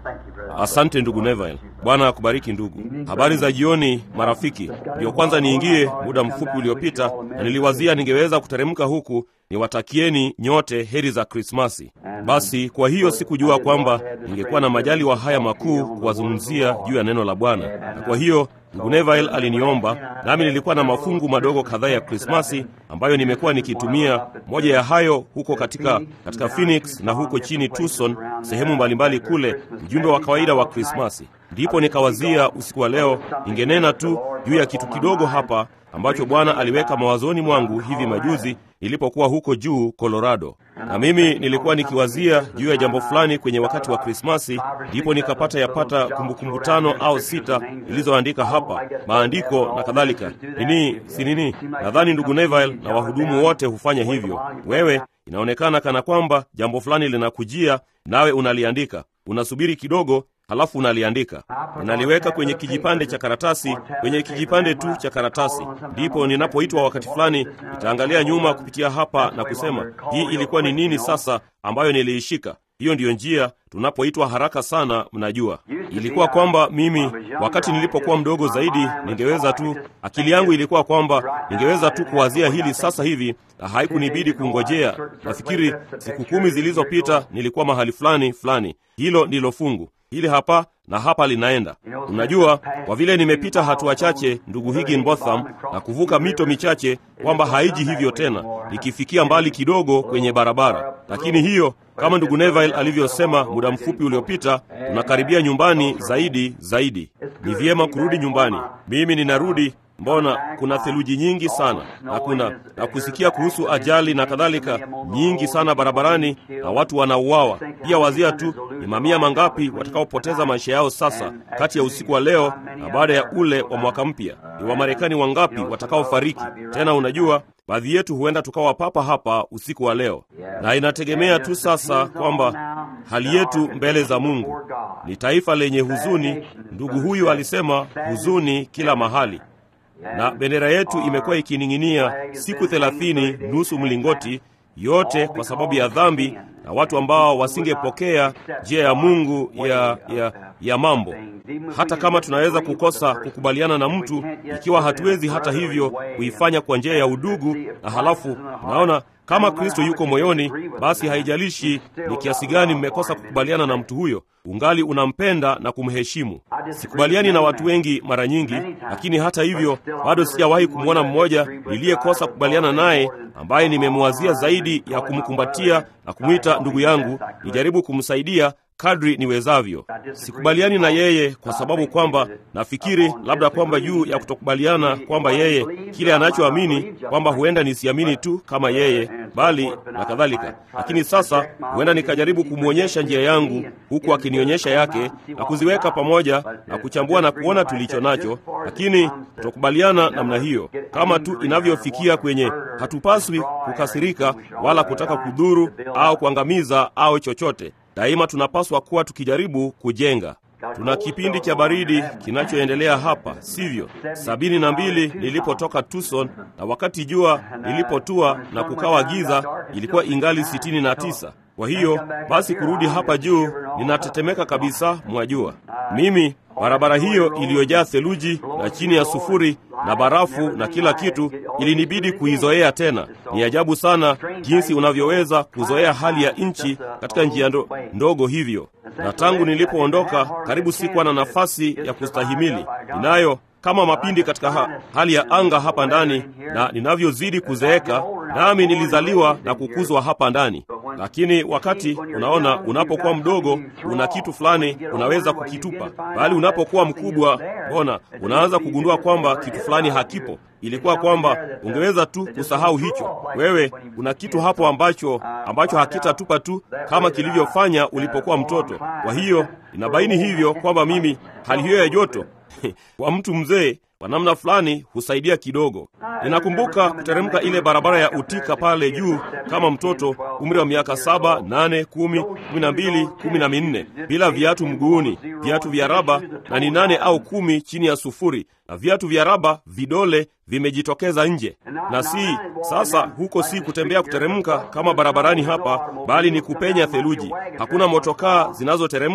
Asante ndugu Neville. Bwana akubariki ndugu. Habari za jioni marafiki. Ndiyo kwanza niingie muda mfupi uliopita, na niliwazia ningeweza kuteremka huku niwatakieni nyote heri za Krismasi. Basi kwa hiyo sikujua kwamba ningekuwa na majali wa haya makuu kuwazungumzia juu ya neno la Bwana, na kwa hiyo ndugu Neville aliniomba, nami nilikuwa na mafungu madogo kadhaa ya Krismasi ambayo nimekuwa nikitumia. Moja ya hayo huko katika, katika Phoenix na huko chini Tucson, sehemu mbalimbali kule, ujumbe wa kawaida wa Krismasi. Ndipo nikawazia usiku wa leo ningenena tu juu ya kitu kidogo hapa ambacho Bwana aliweka mawazoni mwangu hivi majuzi nilipokuwa huko juu Colorado, na mimi nilikuwa nikiwazia juu ya jambo fulani kwenye wakati wa Krismasi, ndipo nikapata yapata kumbukumbu tano au sita ilizoandika hapa maandiko na kadhalika. Nini si nini, nadhani ndugu Neville na wahudumu wote hufanya hivyo. Wewe inaonekana kana kwamba jambo fulani linakujia, nawe unaliandika, unasubiri kidogo halafu unaliandika, unaliweka kwenye kijipande cha karatasi, kwenye kijipande tu cha karatasi. Ndipo ninapoitwa wakati fulani, nitaangalia nyuma kupitia hapa na kusema hii ilikuwa ni nini sasa ambayo niliishika. Hiyo ndiyo njia tunapoitwa haraka sana. Mnajua, ilikuwa kwamba mimi wakati nilipokuwa mdogo zaidi, ningeweza tu, akili yangu ilikuwa kwamba ningeweza tu kuwazia hili sasa hivi, na haikunibidi kungojea. Nafikiri siku kumi zilizopita nilikuwa mahali fulani fulani. Hilo ndilo fungu hili hapa na hapa linaenda. Unajua, kwa vile nimepita hatua chache, ndugu Higginbotham, na kuvuka mito michache, kwamba haiji hivyo tena, nikifikia mbali kidogo kwenye barabara. Lakini hiyo, kama ndugu Neville alivyosema muda mfupi uliopita, tunakaribia nyumbani zaidi zaidi. Ni vyema kurudi nyumbani. Mimi ninarudi Mbona kuna theluji nyingi sana na kuna na kusikia kuhusu ajali na kadhalika nyingi sana barabarani, na watu wanauawa pia. Wazia tu ni mamia mangapi watakaopoteza maisha yao sasa kati ya usiku wa leo na baada ya ule wa mwaka mpya. Ni Wamarekani wangapi watakaofariki tena? Unajua, baadhi yetu huenda tukawa papa hapa usiku wa leo, na inategemea tu sasa kwamba hali yetu mbele za Mungu ni taifa lenye huzuni. Ndugu huyu alisema huzuni kila mahali na bendera yetu imekuwa ikining'inia siku thelathini nusu mlingoti, yote kwa sababu ya dhambi na watu ambao wasingepokea njia ya Mungu ya, ya, ya mambo. Hata kama tunaweza kukosa kukubaliana na mtu, ikiwa hatuwezi hata hivyo kuifanya kwa njia ya udugu, na halafu unaona kama Kristo yuko moyoni, basi haijalishi ni kiasi gani mmekosa kukubaliana na mtu huyo, ungali unampenda na kumheshimu. Sikubaliani na watu wengi mara nyingi, lakini hata hivyo bado sijawahi kumwona mmoja niliyekosa kukubaliana naye ambaye nimemwazia zaidi ya kumkumbatia na kumwita ndugu yangu, nijaribu kumsaidia kadri niwezavyo. Sikubaliani na yeye kwa sababu kwamba nafikiri labda kwamba juu ya kutokubaliana kwamba yeye kile anachoamini kwamba huenda nisiamini tu kama yeye, bali na kadhalika. Lakini sasa huenda nikajaribu kumwonyesha njia yangu huku akinionyesha yake na kuziweka pamoja na kuchambua na kuona tulicho nacho, lakini kutokubaliana namna hiyo, kama tu inavyofikia kwenye, hatupaswi kukasirika wala kutaka kudhuru au kuangamiza au chochote. Daima tunapaswa kuwa tukijaribu kujenga. Tuna kipindi cha baridi kinachoendelea hapa, sivyo? sabini na mbili nilipotoka Tucson, na wakati jua lilipotua na kukawa giza, ilikuwa ingali sitini na tisa. Kwa hiyo basi kurudi hapa juu ninatetemeka kabisa, mwajua. Mimi barabara hiyo iliyojaa theluji na chini ya sufuri na barafu na kila kitu, ilinibidi kuizoea tena. Ni ajabu sana jinsi unavyoweza kuzoea hali ya nchi katika njia ndo, ndogo hivyo. Na tangu nilipoondoka, karibu sikuwa na nafasi ya kustahimili. Ninayo kama mapindi katika ha, hali ya anga hapa ndani, na ninavyozidi kuzeeka, nami nilizaliwa na kukuzwa hapa ndani. Lakini wakati unaona, unapokuwa mdogo, una kitu fulani unaweza kukitupa, bali unapokuwa mkubwa, mbona unaanza kugundua kwamba kitu fulani hakipo. Ilikuwa kwamba ungeweza tu kusahau hicho. Wewe una kitu hapo ambacho ambacho hakitatupa tu kama kilivyofanya ulipokuwa mtoto. Kwa hiyo inabaini hivyo kwamba mimi hali hiyo ya joto kwa mtu mzee kwa namna fulani husaidia kidogo. Ninakumbuka kuteremka ile barabara ya Utika pale juu kama mtoto, umri wa miaka saba, nane, kumi, kumi na mbili, kumi na minne, bila viatu mguuni, viatu vya raba, na ni nane au kumi chini ya sufuri, na viatu vya raba vidole vimejitokeza nje. Na si sasa, huko si kutembea kuteremka kama barabarani hapa, bali ni kupenya theluji. Hakuna motokaa zinazoteremka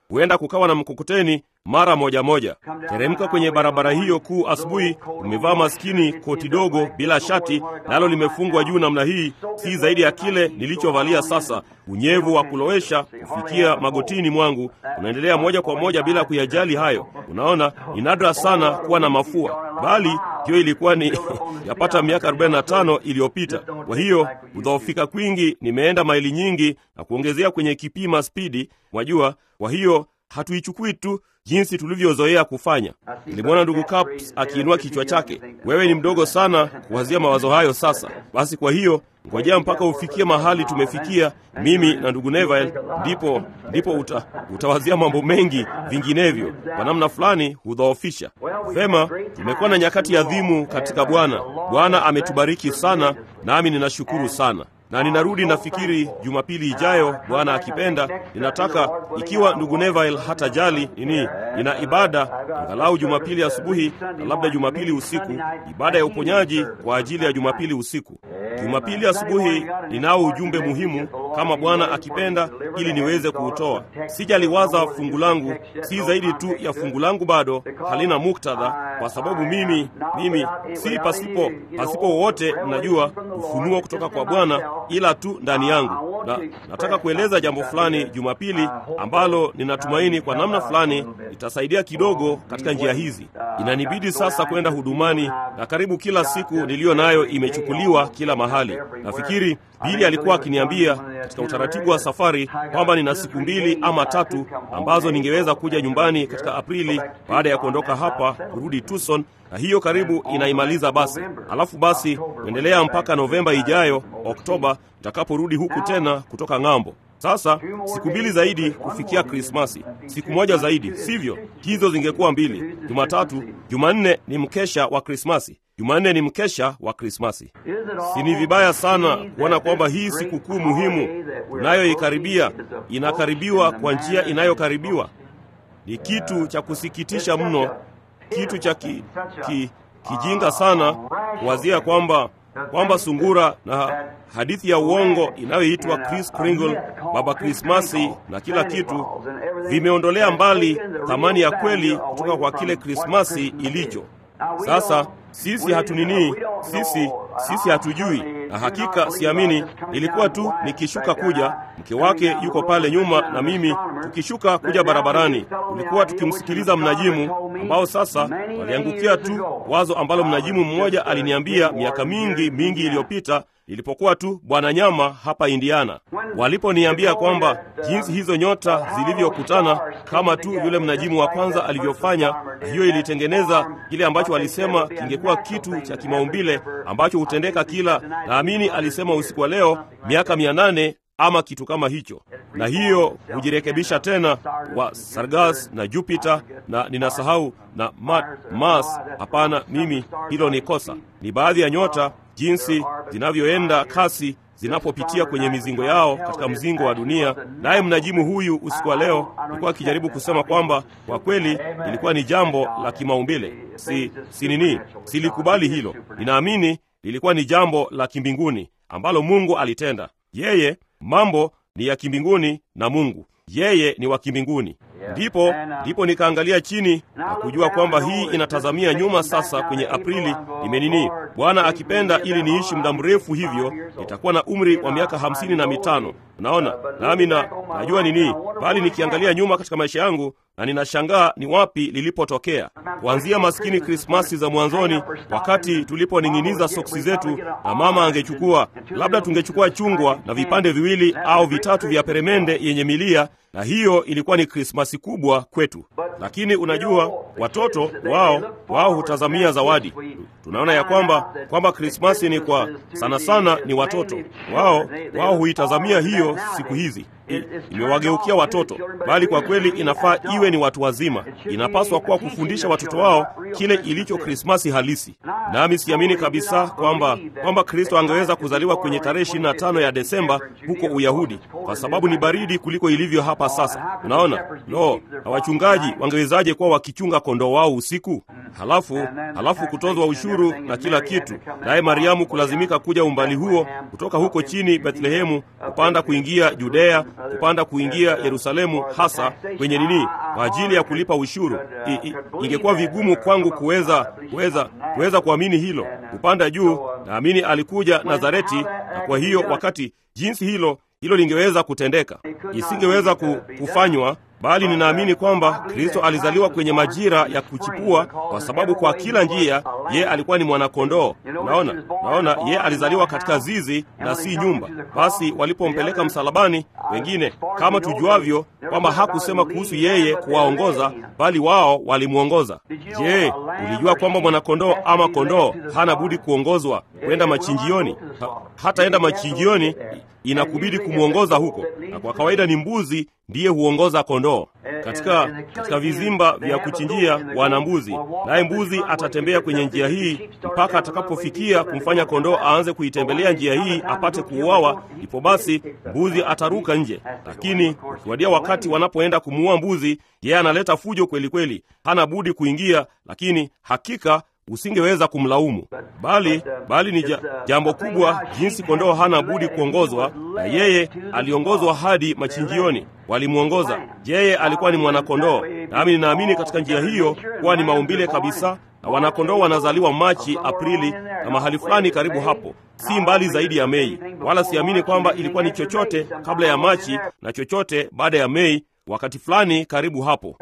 huenda kukawa na mkokoteni mara moja moja. Teremka kwenye barabara hiyo kuu asubuhi, umevaa maskini koti dogo bila shati, nalo limefungwa juu namna hii, si zaidi ya kile nilichovalia sasa, unyevu wa kulowesha kufikia magotini mwangu, unaendelea moja kwa moja bila kuyajali hayo. Unaona, ni nadra sana kuwa na mafua, bali hiyo ilikuwa ni yapata miaka 45 iliyopita. Kwa hiyo kudhoofika kwingi, nimeenda maili nyingi na kuongezea kwenye kipima spidi, mwajua. Kwa hiyo hatuichukui tu jinsi tulivyozoea kufanya. Nilimwona ndugu Caps akiinua kichwa chake. Wewe ni mdogo sana kuwazia mawazo hayo sasa. Basi kwa hiyo ngojea mpaka ufikie mahali tumefikia mimi na ndugu Neville, ndipo ndipo uta, utawazia mambo mengi vinginevyo, kwa namna fulani hudhoofisha. Vema, tumekuwa na nyakati adhimu katika Bwana. Bwana ametubariki sana, nami ninashukuru sana na ninarudi nafikiri Jumapili ijayo, Bwana akipenda. Ninataka ikiwa ndugu Neville hata jali nini, nina ibada angalau Jumapili asubuhi na labda Jumapili usiku, ibada ya uponyaji kwa ajili ya Jumapili usiku. Jumapili asubuhi ninao ujumbe muhimu, kama Bwana akipenda, ili niweze kuutoa. Sijaliwaza fungu langu, si zaidi tu ya fungu langu, bado halina muktadha, kwa sababu mimi mimi si pasipo pasipo wowote, mnajua ufunuo kutoka kwa Bwana ila tu ndani yangu, na nataka kueleza jambo fulani Jumapili ambalo ninatumaini kwa namna fulani litasaidia kidogo katika njia hizi. Inanibidi sasa kwenda hudumani, na karibu kila siku niliyo nayo imechukuliwa kila mahali. Nafikiri Bili alikuwa akiniambia katika utaratibu wa safari kwamba nina siku mbili ama tatu ambazo ningeweza kuja nyumbani katika Aprili baada ya kuondoka hapa kurudi Tucson, na hiyo karibu inaimaliza basi. Alafu basi kuendelea mpaka Novemba ijayo, Oktoba, nitakaporudi huku tena kutoka ng'ambo. Sasa siku mbili zaidi kufikia Krismasi, siku moja zaidi, sivyo? Hizo zingekuwa mbili. Jumatatu, Jumanne ni mkesha wa Krismasi. Jumanne ni mkesha wa Krismasi. Si ni vibaya sana kuona kwamba hii sikukuu muhimu tunayoikaribia inakaribiwa kwa njia inayokaribiwa? Ni kitu cha kusikitisha mno, kitu cha ki, ki, kijinga sana kuwazia kwamba kwamba sungura na hadithi ya uongo inayoitwa Kris Kringle, Baba Krismasi na kila kitu vimeondolea mbali thamani ya kweli kutoka kwa kile Krismasi ilicho. Sasa sisi hatunini, sisi sisi hatujui, na hakika siamini. Nilikuwa tu nikishuka kuja, mke wake yuko pale nyuma na mimi tukishuka kuja barabarani, tulikuwa tukimsikiliza mnajimu ambao sasa waliangukia tu wazo ambalo mnajimu mmoja aliniambia miaka mingi mingi iliyopita nilipokuwa tu bwana nyama hapa Indiana, waliponiambia kwamba jinsi hizo nyota zilivyokutana kama tu yule mnajimu wa kwanza alivyofanya, na hiyo ilitengeneza kile ambacho walisema kingekuwa kitu cha kimaumbile ambacho hutendeka kila, naamini alisema usiku wa leo, miaka mia nane ama kitu kama hicho, na hiyo hujirekebisha tena wa Sargas na Jupiter na ninasahau na Mars. Hapana, mimi hilo ni kosa. Ni baadhi ya nyota jinsi zinavyoenda kasi zinapopitia kwenye mizingo yao katika mzingo wa dunia. Naye mnajimu huyu usiku wa leo alikuwa akijaribu kusema kwamba kwa kweli ilikuwa ni jambo la kimaumbile. Si, si nini, silikubali hilo. Ninaamini lilikuwa ni jambo la kimbinguni ambalo Mungu alitenda. Yeye mambo ni ya kimbinguni na Mungu yeye ni wa kimbinguni. Ndipo ndipo nikaangalia chini na kujua kwamba hii inatazamia nyuma. Sasa kwenye Aprili nimenini, Bwana akipenda, ili niishi muda mrefu hivyo, nitakuwa na umri wa miaka hamsini na mitano. Unaona, nami na najua nini, bali nikiangalia nyuma katika maisha yangu na ninashangaa ni wapi lilipotokea, kuanzia maskini Krismasi za mwanzoni, wakati tuliponing'iniza soksi zetu na mama angechukua, labda tungechukua chungwa na vipande viwili au vitatu vya peremende yenye milia na hiyo ilikuwa ni Krismasi kubwa kwetu. Lakini unajua, watoto wao wao hutazamia zawadi. Tunaona ya kwamba kwamba Krismasi ni kwa sana sana ni watoto wao, wao huitazamia hiyo siku hizi imewageukia watoto, bali kwa kweli inafaa iwe ni watu wazima. Inapaswa kuwa kufundisha watoto wao kile ilicho Krismasi halisi. Nami siamini kabisa kwamba kwamba Kristo angeweza kuzaliwa kwenye tarehe 25 ya Desemba huko Uyahudi, kwa sababu ni baridi kuliko ilivyo hapa sasa. Unaona, no, na wachungaji wangewezaje kuwa wakichunga kondoo wao usiku, halafu halafu kutozwa ushuru na kila kitu, naye Mariamu kulazimika kuja umbali huo kutoka huko chini Bethlehemu kupanda kuingia Judea kupanda kuingia Yerusalemu, hasa kwenye nini, kwa ajili ya kulipa ushuru. I, i, ingekuwa vigumu kwangu kuweza kuweza kuweza kuamini hilo, kupanda juu. Naamini alikuja Nazareti, na kwa hiyo wakati jinsi hilo hilo lingeweza kutendeka, isingeweza kufanywa bali ninaamini kwamba Kristo alizaliwa kwenye majira ya kuchipua, kwa sababu kwa kila njia ye alikuwa ni mwanakondoo. Naona, naona ye alizaliwa katika zizi na si nyumba. Basi walipompeleka msalabani, wengine kama tujuavyo kwamba hakusema kuhusu yeye kuwaongoza, bali wao walimwongoza. Je, ulijua kwamba mwanakondoo ama kondoo hana budi kuongozwa kwenda machinjioni? Ha, hataenda machinjioni, inakubidi kumwongoza huko, na kwa kawaida ni mbuzi ndiye huongoza kondoo katika, katika vizimba vya kuchinjia wana mbuzi, naye mbuzi atatembea kwenye njia hii mpaka atakapofikia kumfanya kondoo aanze kuitembelea njia hii apate kuuawa, ndipo basi mbuzi ataruka nje. Lakini ukiwadia wakati wanapoenda kumuua mbuzi, yeye analeta fujo kweli kweli, hana budi kuingia, lakini hakika usingeweza kumlaumu, bali bali ni ja, jambo kubwa jinsi kondoo hana budi kuongozwa, na yeye aliongozwa hadi machinjioni, walimwongoza. Yeye alikuwa ni mwanakondoo, nami ninaamini katika njia hiyo kuwa ni maumbile kabisa, na wanakondoo wanazaliwa Machi, Aprili na mahali fulani karibu hapo, si mbali zaidi ya Mei, wala siamini kwamba ilikuwa ni chochote kabla ya Machi na chochote baada ya Mei, wakati fulani karibu hapo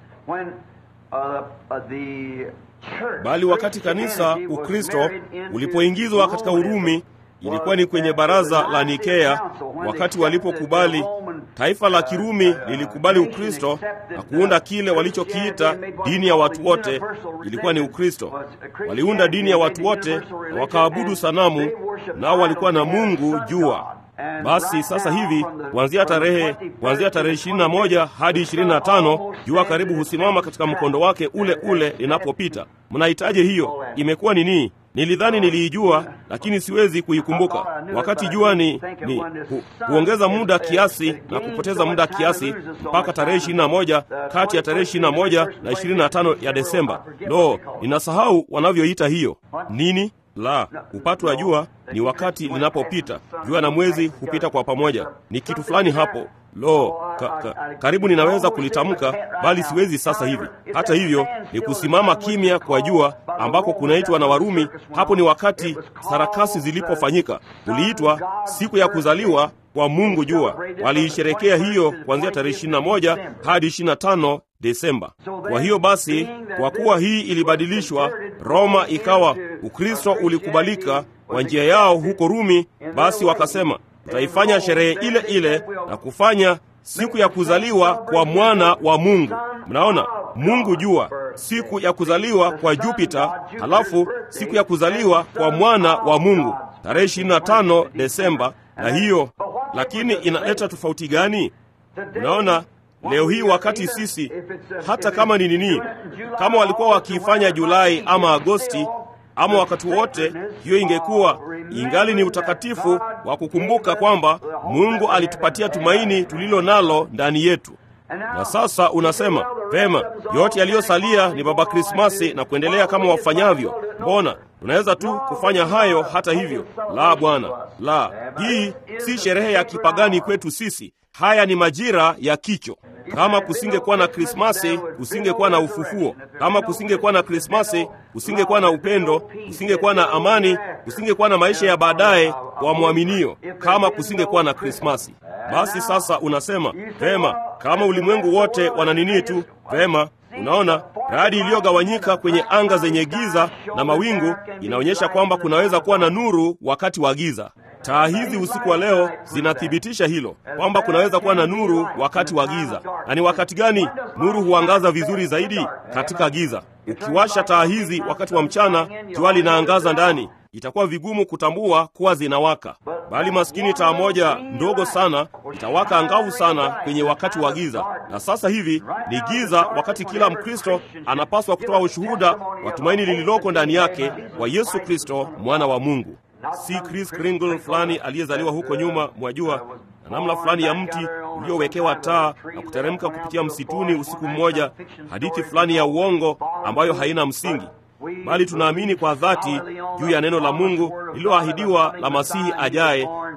bali wakati kanisa Ukristo ulipoingizwa katika Urumi, ilikuwa ni kwenye baraza la Nikea, wakati walipokubali, taifa la Kirumi lilikubali Ukristo na kuunda kile walichokiita dini ya watu wote. Ilikuwa ni Ukristo. Waliunda dini ya watu wote na wakaabudu sanamu, nao walikuwa na mungu jua. Basi sasa hivi kuanzia tarehe kuanzia tarehe 21 hadi 25 jua karibu husimama katika mkondo wake ule ule linapopita. Mnahitaji hiyo? Imekuwa nini? Nilidhani niliijua, lakini siwezi kuikumbuka. Wakati jua ni, ni hu, huongeza muda kiasi na kupoteza muda kiasi mpaka tarehe 21, kati ya tarehe 21 na 25 ya Desemba. Lo, ninasahau wanavyoita hiyo nini la upato wa jua ni wakati linapopita. Jua na mwezi hupita kwa pamoja, ni kitu fulani hapo. Lo, ka, ka, karibu ninaweza kulitamka, bali siwezi sasa hivi. Hata hivyo, ni kusimama kimya kwa jua ambako kunaitwa na Warumi. Hapo ni wakati sarakasi zilipofanyika, kuliitwa siku ya kuzaliwa kwa Mungu jua. Waliisherekea hiyo kuanzia tarehe 21 hadi 25 Desemba. Kwa hiyo basi, kwa kuwa hii ilibadilishwa, Roma ikawa Ukristo ulikubalika kwa njia yao huko Rumi, basi wakasema tutaifanya sherehe ile ile na kufanya siku ya kuzaliwa kwa mwana wa Mungu. Mnaona, Mungu jua, siku ya kuzaliwa kwa Jupiter, halafu siku ya kuzaliwa kwa mwana wa Mungu tarehe 25 Desemba. Na hiyo lakini inaleta tofauti gani? Unaona, leo hii wakati sisi hata kama ni nini, kama walikuwa wakiifanya Julai ama Agosti ama wakati wote, hiyo ingekuwa ingali ni utakatifu wa kukumbuka kwamba Mungu alitupatia tumaini tulilo nalo ndani yetu. Na sasa unasema vema, yote yaliyosalia ni Baba Krismasi na kuendelea kama wafanyavyo. Mbona tunaweza tu kufanya hayo? Hata hivyo, la bwana, la, hii si sherehe ya kipagani kwetu sisi. Haya ni majira ya kicho. Kama kusingekuwa na Krismasi, kusingekuwa na ufufuo. Kama kusingekuwa na Krismasi, kusingekuwa na upendo, kusingekuwa na amani, kusingekuwa na maisha ya baadaye kwa mwaminio. Kama kusingekuwa na Krismasi, basi sasa unasema vema, kama ulimwengu wote wana nini tu, vema Unaona, radi iliyogawanyika kwenye anga zenye giza na mawingu inaonyesha kwamba kunaweza kuwa na nuru wakati wa giza. Taa hizi usiku wa leo zinathibitisha hilo kwamba kunaweza kuwa na nuru wakati wa giza. Na ni wakati gani nuru huangaza vizuri zaidi? Katika giza. Ukiwasha taa hizi wakati wa mchana, jua linaangaza ndani, itakuwa vigumu kutambua kuwa zinawaka, bali maskini taa moja ndogo sana itawaka angavu sana kwenye wakati wa giza. Na sasa hivi ni giza, wakati kila Mkristo anapaswa kutoa ushuhuda wa tumaini lililoko ndani yake wa Yesu Kristo, mwana wa Mungu, si Chris Kringle fulani aliyezaliwa huko nyuma, mwajua, na namna fulani ya mti uliowekewa taa na kuteremka kupitia msituni usiku mmoja, hadithi fulani ya uongo ambayo haina msingi bali tunaamini kwa dhati juu ya neno la Mungu lililoahidiwa la Masihi ajaye,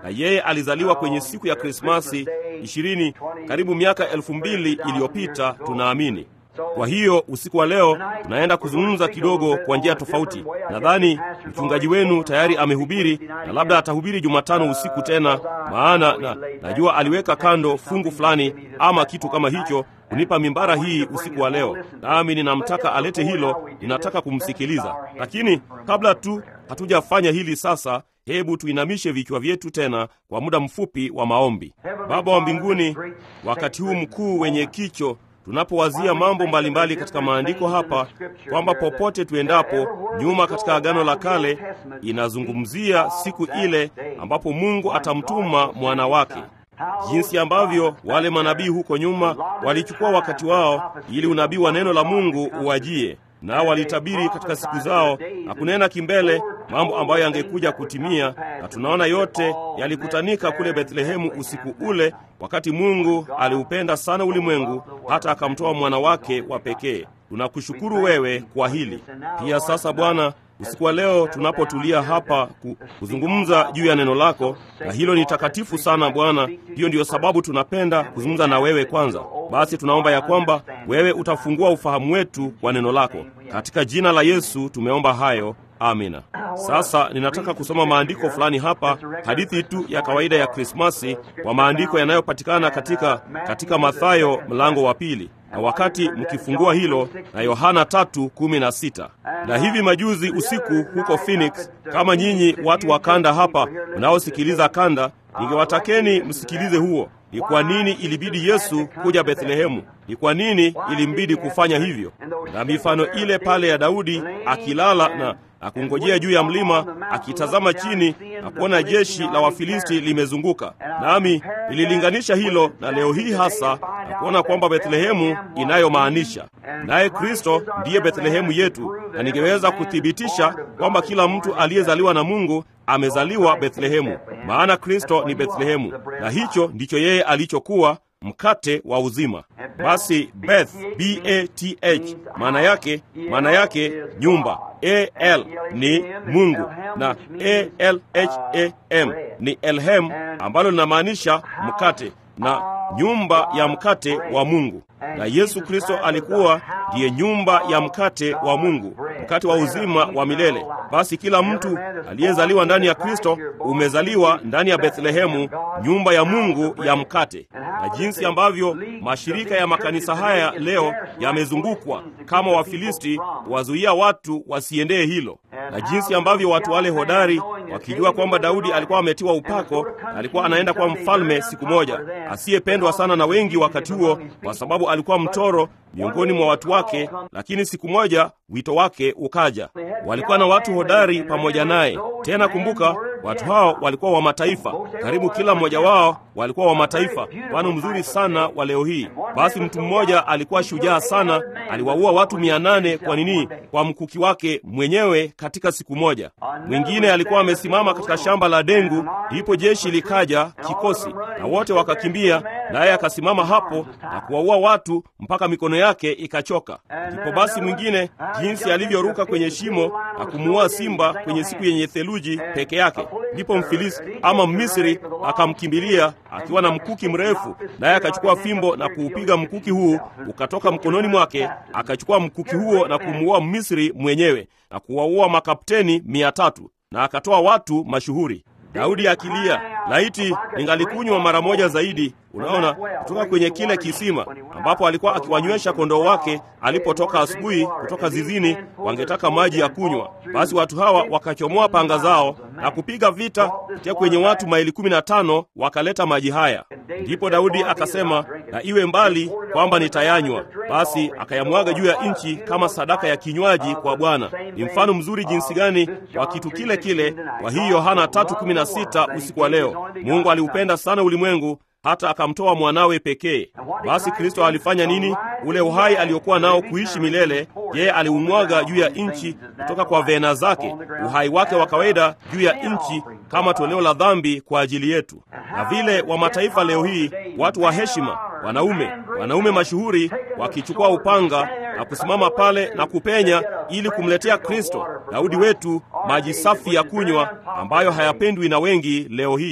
na yeye alizaliwa kwenye siku ya Krismasi ishirini karibu miaka elfu mbili iliyopita, tunaamini. Kwa hiyo usiku wa leo tunaenda kuzungumza kidogo kwa njia tofauti. Nadhani mchungaji wenu tayari amehubiri na labda atahubiri Jumatano usiku tena, maana na, najua aliweka kando fungu fulani ama kitu kama hicho kunipa mimbara hii usiku wa leo, nami ninamtaka alete hilo, ninataka kumsikiliza. Lakini kabla tu hatujafanya hili sasa, hebu tuinamishe vichwa vyetu tena kwa muda mfupi wa maombi. Baba wa mbinguni, wakati huu mkuu wenye kicho tunapowazia mambo mbalimbali katika maandiko hapa, kwamba popote tuendapo nyuma katika Agano la Kale inazungumzia siku ile ambapo Mungu atamtuma mwana wake, jinsi ambavyo wale manabii huko nyuma walichukua wakati wao ili unabii wa neno la Mungu uwajie nao walitabiri katika siku zao na kunena kimbele mambo ambayo yangekuja kutimia, na tunaona yote yalikutanika kule Bethlehemu usiku ule, wakati Mungu aliupenda sana ulimwengu hata akamtoa mwana wake wa pekee. Tunakushukuru wewe kwa hili pia. Sasa Bwana, usiku wa leo tunapotulia hapa kuzungumza juu ya neno lako, na hilo ni takatifu sana Bwana. Hiyo ndiyo sababu tunapenda kuzungumza na wewe kwanza. Basi tunaomba ya kwamba wewe utafungua ufahamu wetu kwa neno lako. Katika jina la Yesu tumeomba hayo, amina. Sasa ninataka kusoma maandiko fulani hapa, hadithi tu ya kawaida ya Krismasi kwa maandiko yanayopatikana katika, katika Mathayo mlango wa pili na wakati mkifungua hilo na Yohana tatu kumi na sita. Na hivi majuzi usiku huko Phoenix, kama nyinyi watu wa kanda hapa mnaosikiliza kanda, ningewatakeni msikilize huo. Ni kwa nini ilibidi Yesu kuja Bethlehemu? Ni kwa nini ilimbidi kufanya hivyo? Na mifano ile pale ya Daudi akilala na akungojea juu ya mlima akitazama chini na kuona jeshi la Wafilisti limezunguka. Nami nililinganisha hilo na leo hii hasa na kuona kwamba Bethlehemu inayomaanisha naye Kristo ndiye Bethlehemu yetu, na ningeweza kuthibitisha kwamba kila mtu aliyezaliwa na Mungu amezaliwa Bethlehemu, maana Kristo ni Bethlehemu, na hicho ndicho yeye alichokuwa mkate wa uzima. Basi Beth, B A T H, maana yake maana yake nyumba. A L ni Mungu na A L H A M ni Elhem, ambalo linamaanisha mkate na nyumba ya mkate wa Mungu. Na Yesu Kristo alikuwa ndiye nyumba ya mkate wa Mungu, mkate wa uzima wa milele. Basi kila mtu aliyezaliwa ndani ya Kristo umezaliwa ndani ya Bethlehemu, nyumba ya Mungu ya mkate. Na jinsi ambavyo mashirika ya makanisa haya leo yamezungukwa kama Wafilisti wazuia watu wasiendee hilo, na jinsi ambavyo watu wale hodari wakijua kwamba Daudi alikuwa ametiwa upako na alikuwa anaenda kwa mfalme siku moja, asiyependwa sana na wengi wakati huo, kwa sababu alikuwa mtoro miongoni mwa watu wake, lakini siku moja wito wake ukaja. Walikuwa na watu hodari pamoja naye. Tena kumbuka, watu hao walikuwa wa mataifa, karibu kila mmoja wao walikuwa wa mataifa, mfano mzuri sana wa leo hii. Basi mtu mmoja alikuwa shujaa sana, aliwaua watu mia nane kwa nini? Kwa mkuki wake mwenyewe katika siku moja. Mwingine alikuwa amesimama katika shamba la dengu, ndipo jeshi likaja kikosi, na wote wakakimbia, naye akasimama hapo na kuwaua watu mpaka mikono yake ikachoka. Ndipo basi mwingine jinsi alivyoruka kwenye shimo na kumuua simba kwenye siku yenye theluji peke yake. Ndipo Mfilisti ama Mmisri akamkimbilia akiwa na mkuki mrefu, naye akachukua fimbo na kuupiga mkuki huu ukatoka mkononi mwake, akachukua mkuki huo na kumuua Mmisri mwenyewe na kuwaua makapteni mia tatu na akatoa watu mashuhuri. Daudi akilia, laiti ningalikunywa mara moja zaidi. Unaona, kutoka kwenye kile kisima ambapo alikuwa akiwanywesha kondoo wake alipotoka asubuhi kutoka zizini, wangetaka maji ya kunywa. Basi watu hawa wakachomoa panga zao na kupiga vita kutia kwenye watu maili kumi na tano wakaleta maji haya. Ndipo Daudi akasema, na iwe mbali kwamba nitayanywa. Basi akayamwaga juu ya nchi kama sadaka ya kinywaji kwa Bwana. Ni mfano mzuri jinsi gani wa kitu kile kile. Kwa hiyo Yohana 3:16 usiku wa leo, Mungu aliupenda sana ulimwengu hata akamtoa mwanawe pekee. Basi Kristo alifanya nini? Ule uhai aliokuwa nao kuishi milele, yeye aliumwaga juu ya nchi kutoka kwa vena zake, uhai wake wa kawaida juu ya nchi kama toleo la dhambi kwa ajili yetu. Na vile wa mataifa leo hii, watu wa heshima, wanaume, wanaume mashuhuri wakichukua upanga na kusimama pale na kupenya ili kumletea Kristo, Daudi wetu, maji safi ya kunywa ambayo hayapendwi na wengi leo hii.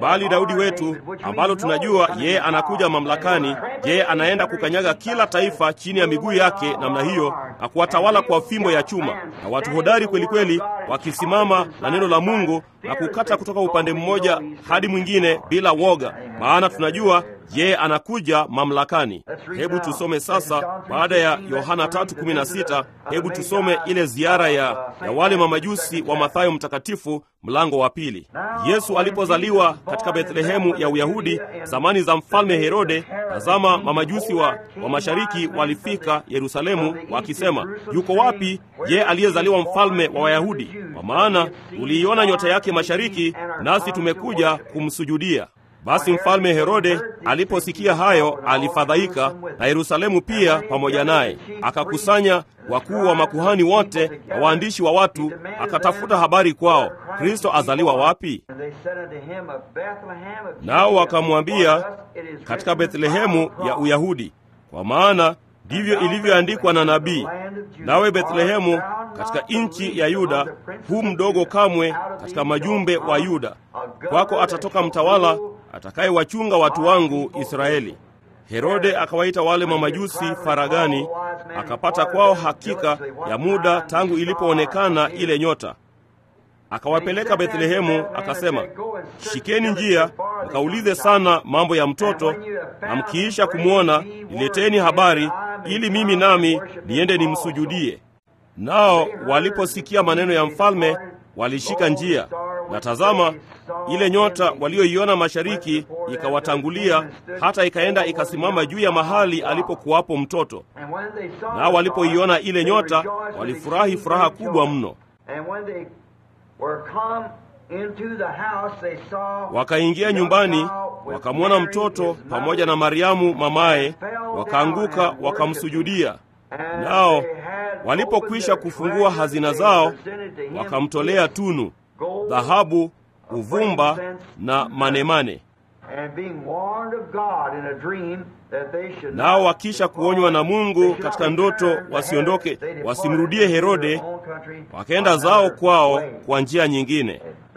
bali Daudi wetu, ambalo tunajua yeye anakuja mamlakani, yeye anaenda kukanyaga kila taifa chini ya miguu yake namna hiyo, na kuwatawala kwa fimbo ya chuma, na watu hodari kweli kweli wakisimama na neno la Mungu na kukata kutoka upande mmoja hadi mwingine bila woga, maana tunajua yeye anakuja mamlakani. Hebu tusome sasa, baada ya Yohana 3:16, hebu tusome ile ziara ya, ya wale mamajusi wa Mathayo mtakatifu mlango wa pili. Yesu alipozaliwa katika Bethlehemu ya Uyahudi zamani za mfalme Herode, tazama, mamajusi wa, wa mashariki walifika Yerusalemu wakisema, yuko wapi ye aliyezaliwa mfalme wa Wayahudi? Kwa maana tuliiona nyota yake mashariki, nasi tumekuja kumsujudia. Basi mfalme Herode aliposikia hayo alifadhaika, na Yerusalemu pia pamoja naye. Akakusanya wakuu wa makuhani wote na waandishi wa watu, akatafuta habari kwao, Kristo azaliwa wapi? Nao wakamwambia, katika Bethlehemu ya Uyahudi, kwa maana ndivyo ilivyoandikwa na nabii, nawe Bethlehemu katika nchi ya Yuda, hu mdogo kamwe katika majumbe wa Yuda, kwako atatoka mtawala atakayewachunga watu wangu Israeli. Herode akawaita wale mamajusi faragani, akapata kwao hakika ya muda tangu ilipoonekana ile nyota. Akawapeleka Bethlehemu, akasema, shikeni njia mkaulize sana mambo ya mtoto, na mkiisha kumwona nileteni habari, ili mimi nami niende nimsujudie. Nao waliposikia maneno ya mfalme walishika njia, na tazama, ile nyota walioiona mashariki ikawatangulia, hata ikaenda ikasimama juu ya mahali alipokuwapo mtoto. Nao walipoiona ile nyota walifurahi furaha kubwa mno. Wakaingia nyumbani, wakamwona mtoto pamoja na Mariamu mamaye, wakaanguka wakamsujudia. Nao walipokwisha kufungua hazina zao, wakamtolea tunu, dhahabu, uvumba na manemane. Nao wakisha kuonywa na Mungu katika ndoto wasiondoke, wasimrudie Herode, wakaenda zao kwao kwa njia nyingine.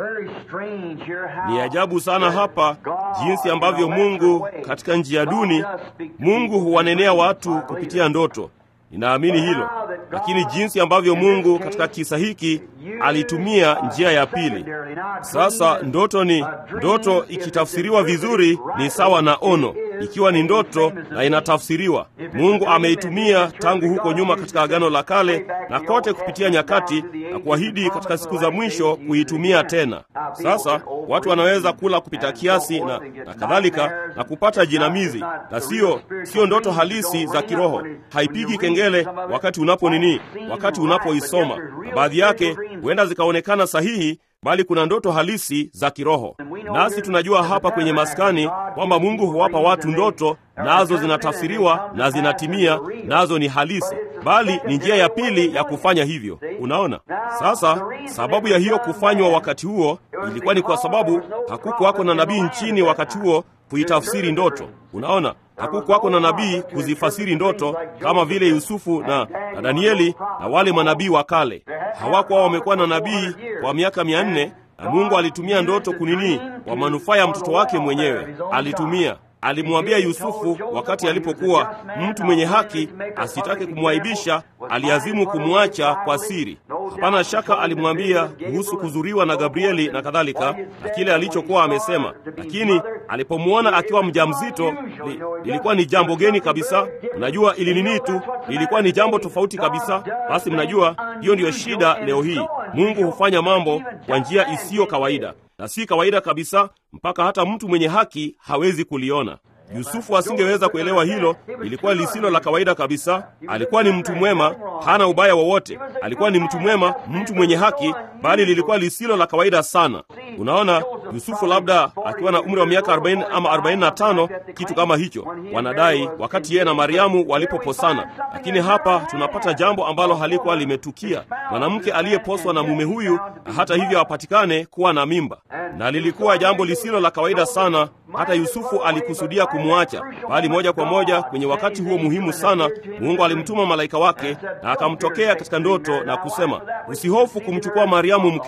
Ni ajabu sana hapa jinsi ambavyo Mungu katika njia duni, Mungu huwanenea watu kupitia ndoto. Ninaamini hilo, lakini jinsi ambavyo Mungu katika kisa hiki alitumia njia ya pili. Sasa ndoto ni ndoto, ikitafsiriwa vizuri ni sawa na ono, ikiwa ni ndoto na inatafsiriwa. Mungu ameitumia tangu huko nyuma katika Agano la Kale na kote kupitia nyakati, na kuahidi katika siku za mwisho kuitumia tena. Sasa watu wanaweza kula kupita kiasi na, na kadhalika na kupata jinamizi, na sio sio ndoto halisi za kiroho. Haipigi kengele wakati unapo nini, wakati unapoisoma, na baadhi yake huenda zikaonekana sahihi bali kuna ndoto halisi za kiroho. Nasi tunajua hapa kwenye maskani kwamba Mungu huwapa watu ndoto, nazo zinatafsiriwa na zinatimia, nazo ni halisi, bali ni njia ya pili ya kufanya hivyo. Unaona sasa, sababu ya hiyo kufanywa wakati huo ilikuwa ni kwa sababu hakukuwako na nabii nchini wakati huo kuitafsiri ndoto. Unaona, hakukuwako na nabii kuzifasiri ndoto kama vile Yusufu na, na Danieli na wale manabii wa kale. Hawakuwa wamekuwa na nabii kwa miaka mia nne na Mungu alitumia ndoto kunini kwa manufaa ya mtoto wake mwenyewe. Alitumia alimwambia Yusufu wakati alipokuwa mtu mwenye haki asitake kumwaibisha, aliazimu kumwacha kwa siri. Hapana shaka alimwambia kuhusu kuzuriwa na Gabrieli na kadhalika na kile alichokuwa amesema, lakini alipomwona akiwa mjamzito li, lilikuwa ni jambo geni kabisa. Mnajua ili nini tu, lilikuwa ni jambo tofauti kabisa. Basi mnajua hiyo ndiyo shida leo hii. Mungu hufanya mambo kwa njia isiyo kawaida na si kawaida kabisa, mpaka hata mtu mwenye haki hawezi kuliona. Yusufu asingeweza kuelewa hilo, ilikuwa lisilo la kawaida kabisa. Alikuwa ni mtu mwema, hana ubaya wowote. Alikuwa ni mtu mwema, mtu mwenye haki, bali lilikuwa lisilo la kawaida sana. Unaona, Yusufu labda akiwa na umri wa miaka 40 ama 45, kitu kama hicho, wanadai wakati yeye na Mariamu walipoposana. Lakini hapa tunapata jambo ambalo halikuwa limetukia, mwanamke aliyeposwa na mume huyu, na hata hivyo apatikane kuwa na mimba, na lilikuwa jambo lisilo la kawaida sana. Hata Yusufu alikusudia kumwacha, bali moja kwa moja kwenye wakati huo muhimu sana, Mungu alimtuma malaika wake na akamtokea katika ndoto na kusema, usihofu kumchukua Mariamu mkeo,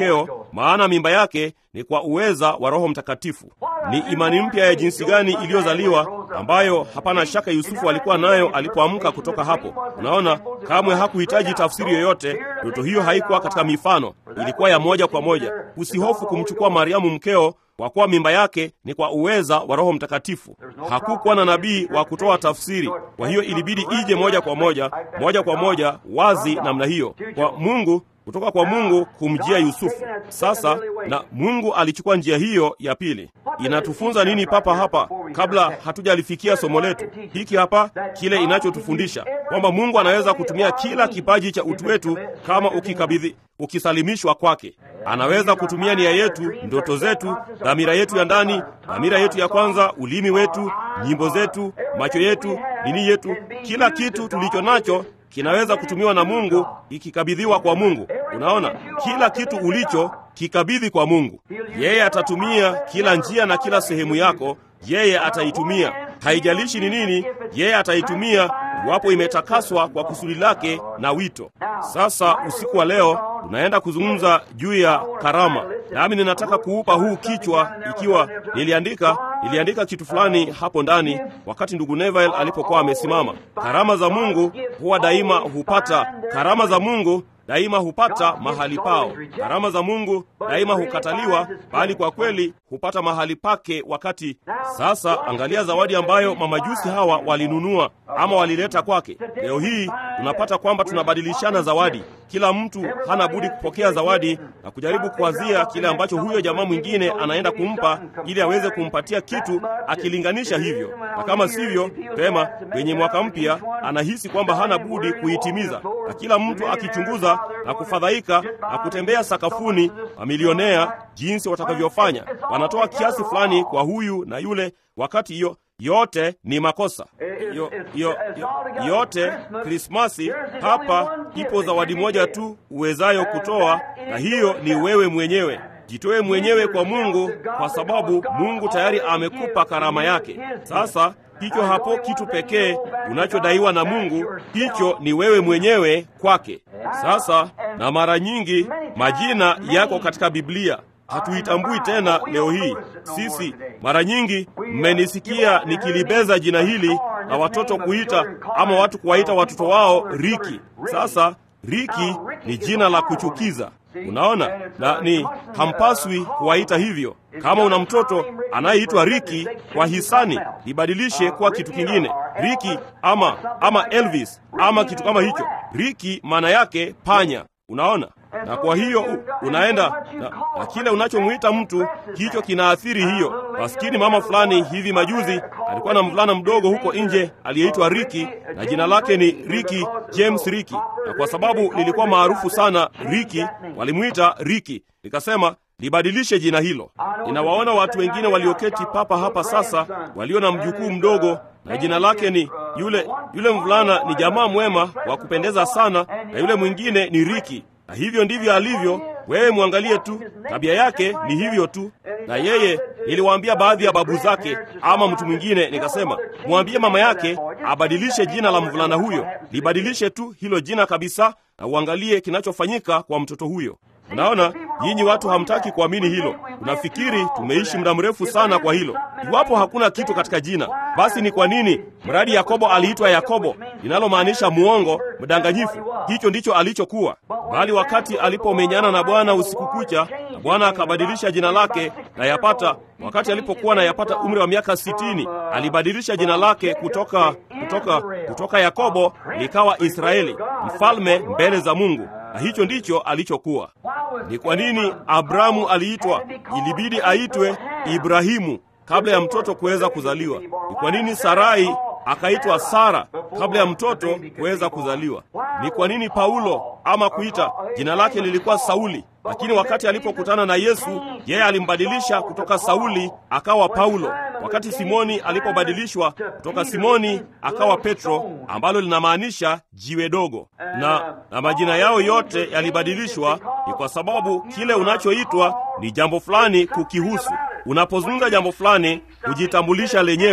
maana mimba yake ni kwa uweza wa Roho Mtakatifu. Ni imani mpya ya jinsi gani iliyozaliwa, ambayo hapana shaka Yusufu alikuwa nayo alipoamka kutoka hapo. Unaona, kamwe hakuhitaji tafsiri yoyote. Ndoto hiyo haikuwa katika mifano, ilikuwa ya moja kwa moja. Usihofu kumchukua Mariamu mkeo kwa kuwa mimba yake ni kwa uweza wa Roho Mtakatifu. Hakukuwa na nabii wa kutoa tafsiri, kwa hiyo ilibidi ije moja kwa moja, moja kwa moja, wazi namna hiyo, kwa Mungu, kutoka kwa Mungu kumjia Yusufu. Sasa na Mungu alichukua njia hiyo ya pili. Inatufunza nini papa hapa, kabla hatujalifikia somo letu hiki hapa? Kile inachotufundisha kwamba Mungu anaweza kutumia kila kipaji cha utu wetu kama ukikabidhi, ukisalimishwa kwake. Anaweza kutumia nia yetu, ndoto zetu, dhamira yetu ya ndani, dhamira yetu ya kwanza, ulimi wetu, nyimbo zetu, macho yetu, dini yetu, kila kitu tulicho nacho kinaweza kutumiwa na Mungu ikikabidhiwa kwa Mungu. Unaona, kila kitu ulicho kikabidhi kwa Mungu. Yeye atatumia kila njia na kila sehemu yako, yeye ataitumia. Haijalishi ni nini, yeye ataitumia iwapo imetakaswa kwa kusudi lake na wito. Sasa usiku wa leo tunaenda kuzungumza juu ya karama, nami ninataka kuupa huu kichwa, ikiwa niliandika niliandika kitu fulani hapo ndani wakati ndugu Neville alipokuwa amesimama. Karama za Mungu huwa daima hupata, karama za Mungu daima hupata mahali pao. Karama za Mungu daima hukataliwa, bali kwa kweli hupata mahali pake wakati. Sasa angalia zawadi ambayo mamajusi hawa walinunua ama walileta kwake. Leo hii tunapata kwamba tunabadilishana zawadi. Kila mtu hana budi kupokea zawadi na kujaribu kuwazia kile ambacho huyo jamaa mwingine anaenda kumpa, ili aweze kumpatia kitu akilinganisha hivyo, na kama sivyo, pema kwenye mwaka mpya anahisi kwamba hana budi kuitimiza, na kila mtu akichunguza na kufadhaika na kutembea sakafuni, mamilionea jinsi watakavyofanya, wanatoa kiasi fulani kwa huyu na yule, wakati hiyo yote ni makosa yo, yo, yo, yote. Krismasi hapa ipo zawadi moja tu uwezayo kutoa, na hiyo ni wewe mwenyewe. Jitoe mwenyewe kwa Mungu, kwa sababu Mungu tayari amekupa karama yake. Sasa hicho hapo kitu pekee unachodaiwa na Mungu, hicho ni wewe mwenyewe kwake. Sasa na mara nyingi majina yako katika Biblia hatuitambui tena leo hii. Sisi mara nyingi mmenisikia nikilibeza jina hili na watoto kuita ama watu kuwaita watoto wao Riki. Sasa Riki ni jina la kuchukiza, unaona, na ni hampaswi kuwaita hivyo. Kama una mtoto anayeitwa Riki, kwa hisani libadilishe kuwa kitu kingine, Riki ama ama Elvis ama kitu kama hicho. Riki maana yake panya, unaona na kwa hiyo unaenda na, na kile unachomwita mtu hicho kinaathiri hiyo. Maskini mama fulani hivi majuzi alikuwa na mvulana mdogo huko nje aliyeitwa Riki na jina lake ni Riki James Riki, na kwa sababu lilikuwa maarufu sana Riki, walimwita Riki. Nikasema libadilishe jina hilo. Ninawaona watu wengine walioketi papa hapa sasa walio na mjukuu mdogo na jina lake ni yule yule mvulana ni jamaa mwema wa kupendeza sana, na yule mwingine ni Riki na hivyo ndivyo alivyo. Wewe mwangalie tu, tabia yake ni hivyo tu. Na yeye, niliwaambia baadhi ya babu zake ama mtu mwingine, nikasema mwambie mama yake abadilishe jina la mvulana huyo, libadilishe tu hilo jina kabisa, na uangalie kinachofanyika kwa mtoto huyo. Unaona, nyinyi watu hamtaki kuamini hilo. Unafikiri tumeishi muda mrefu sana kwa hilo. Iwapo hakuna kitu katika jina, basi ni kwa nini mradi Yakobo aliitwa Yakobo, linalomaanisha muongo, mdanganyifu? Hicho ndicho alichokuwa. Bali wakati alipomenyana na Bwana usiku kucha, na Bwana akabadilisha jina lake na yapata, wakati alipokuwa na yapata umri wa miaka sitini, alibadilisha jina lake kutoka kutoka kutoka Yakobo likawa Israeli, mfalme mbele za Mungu na hicho ndicho alichokuwa. Ni kwa nini Abrahamu aliitwa, ilibidi aitwe Ibrahimu kabla ya mtoto kuweza kuzaliwa? Ni kwa nini Sarai akaitwa Sara kabla ya mtoto kuweza kuzaliwa? Ni kwa nini Paulo ama kuita jina lake lilikuwa Sauli, lakini wakati alipokutana na Yesu yeye alimbadilisha kutoka Sauli akawa Paulo. Wakati Simoni alipobadilishwa kutoka Simoni akawa Petro, ambalo linamaanisha jiwe dogo, na, na majina yao yote yalibadilishwa, ni kwa sababu kile unachoitwa ni jambo fulani kukihusu. Unapozungumza jambo fulani, hujitambulisha lenyewe.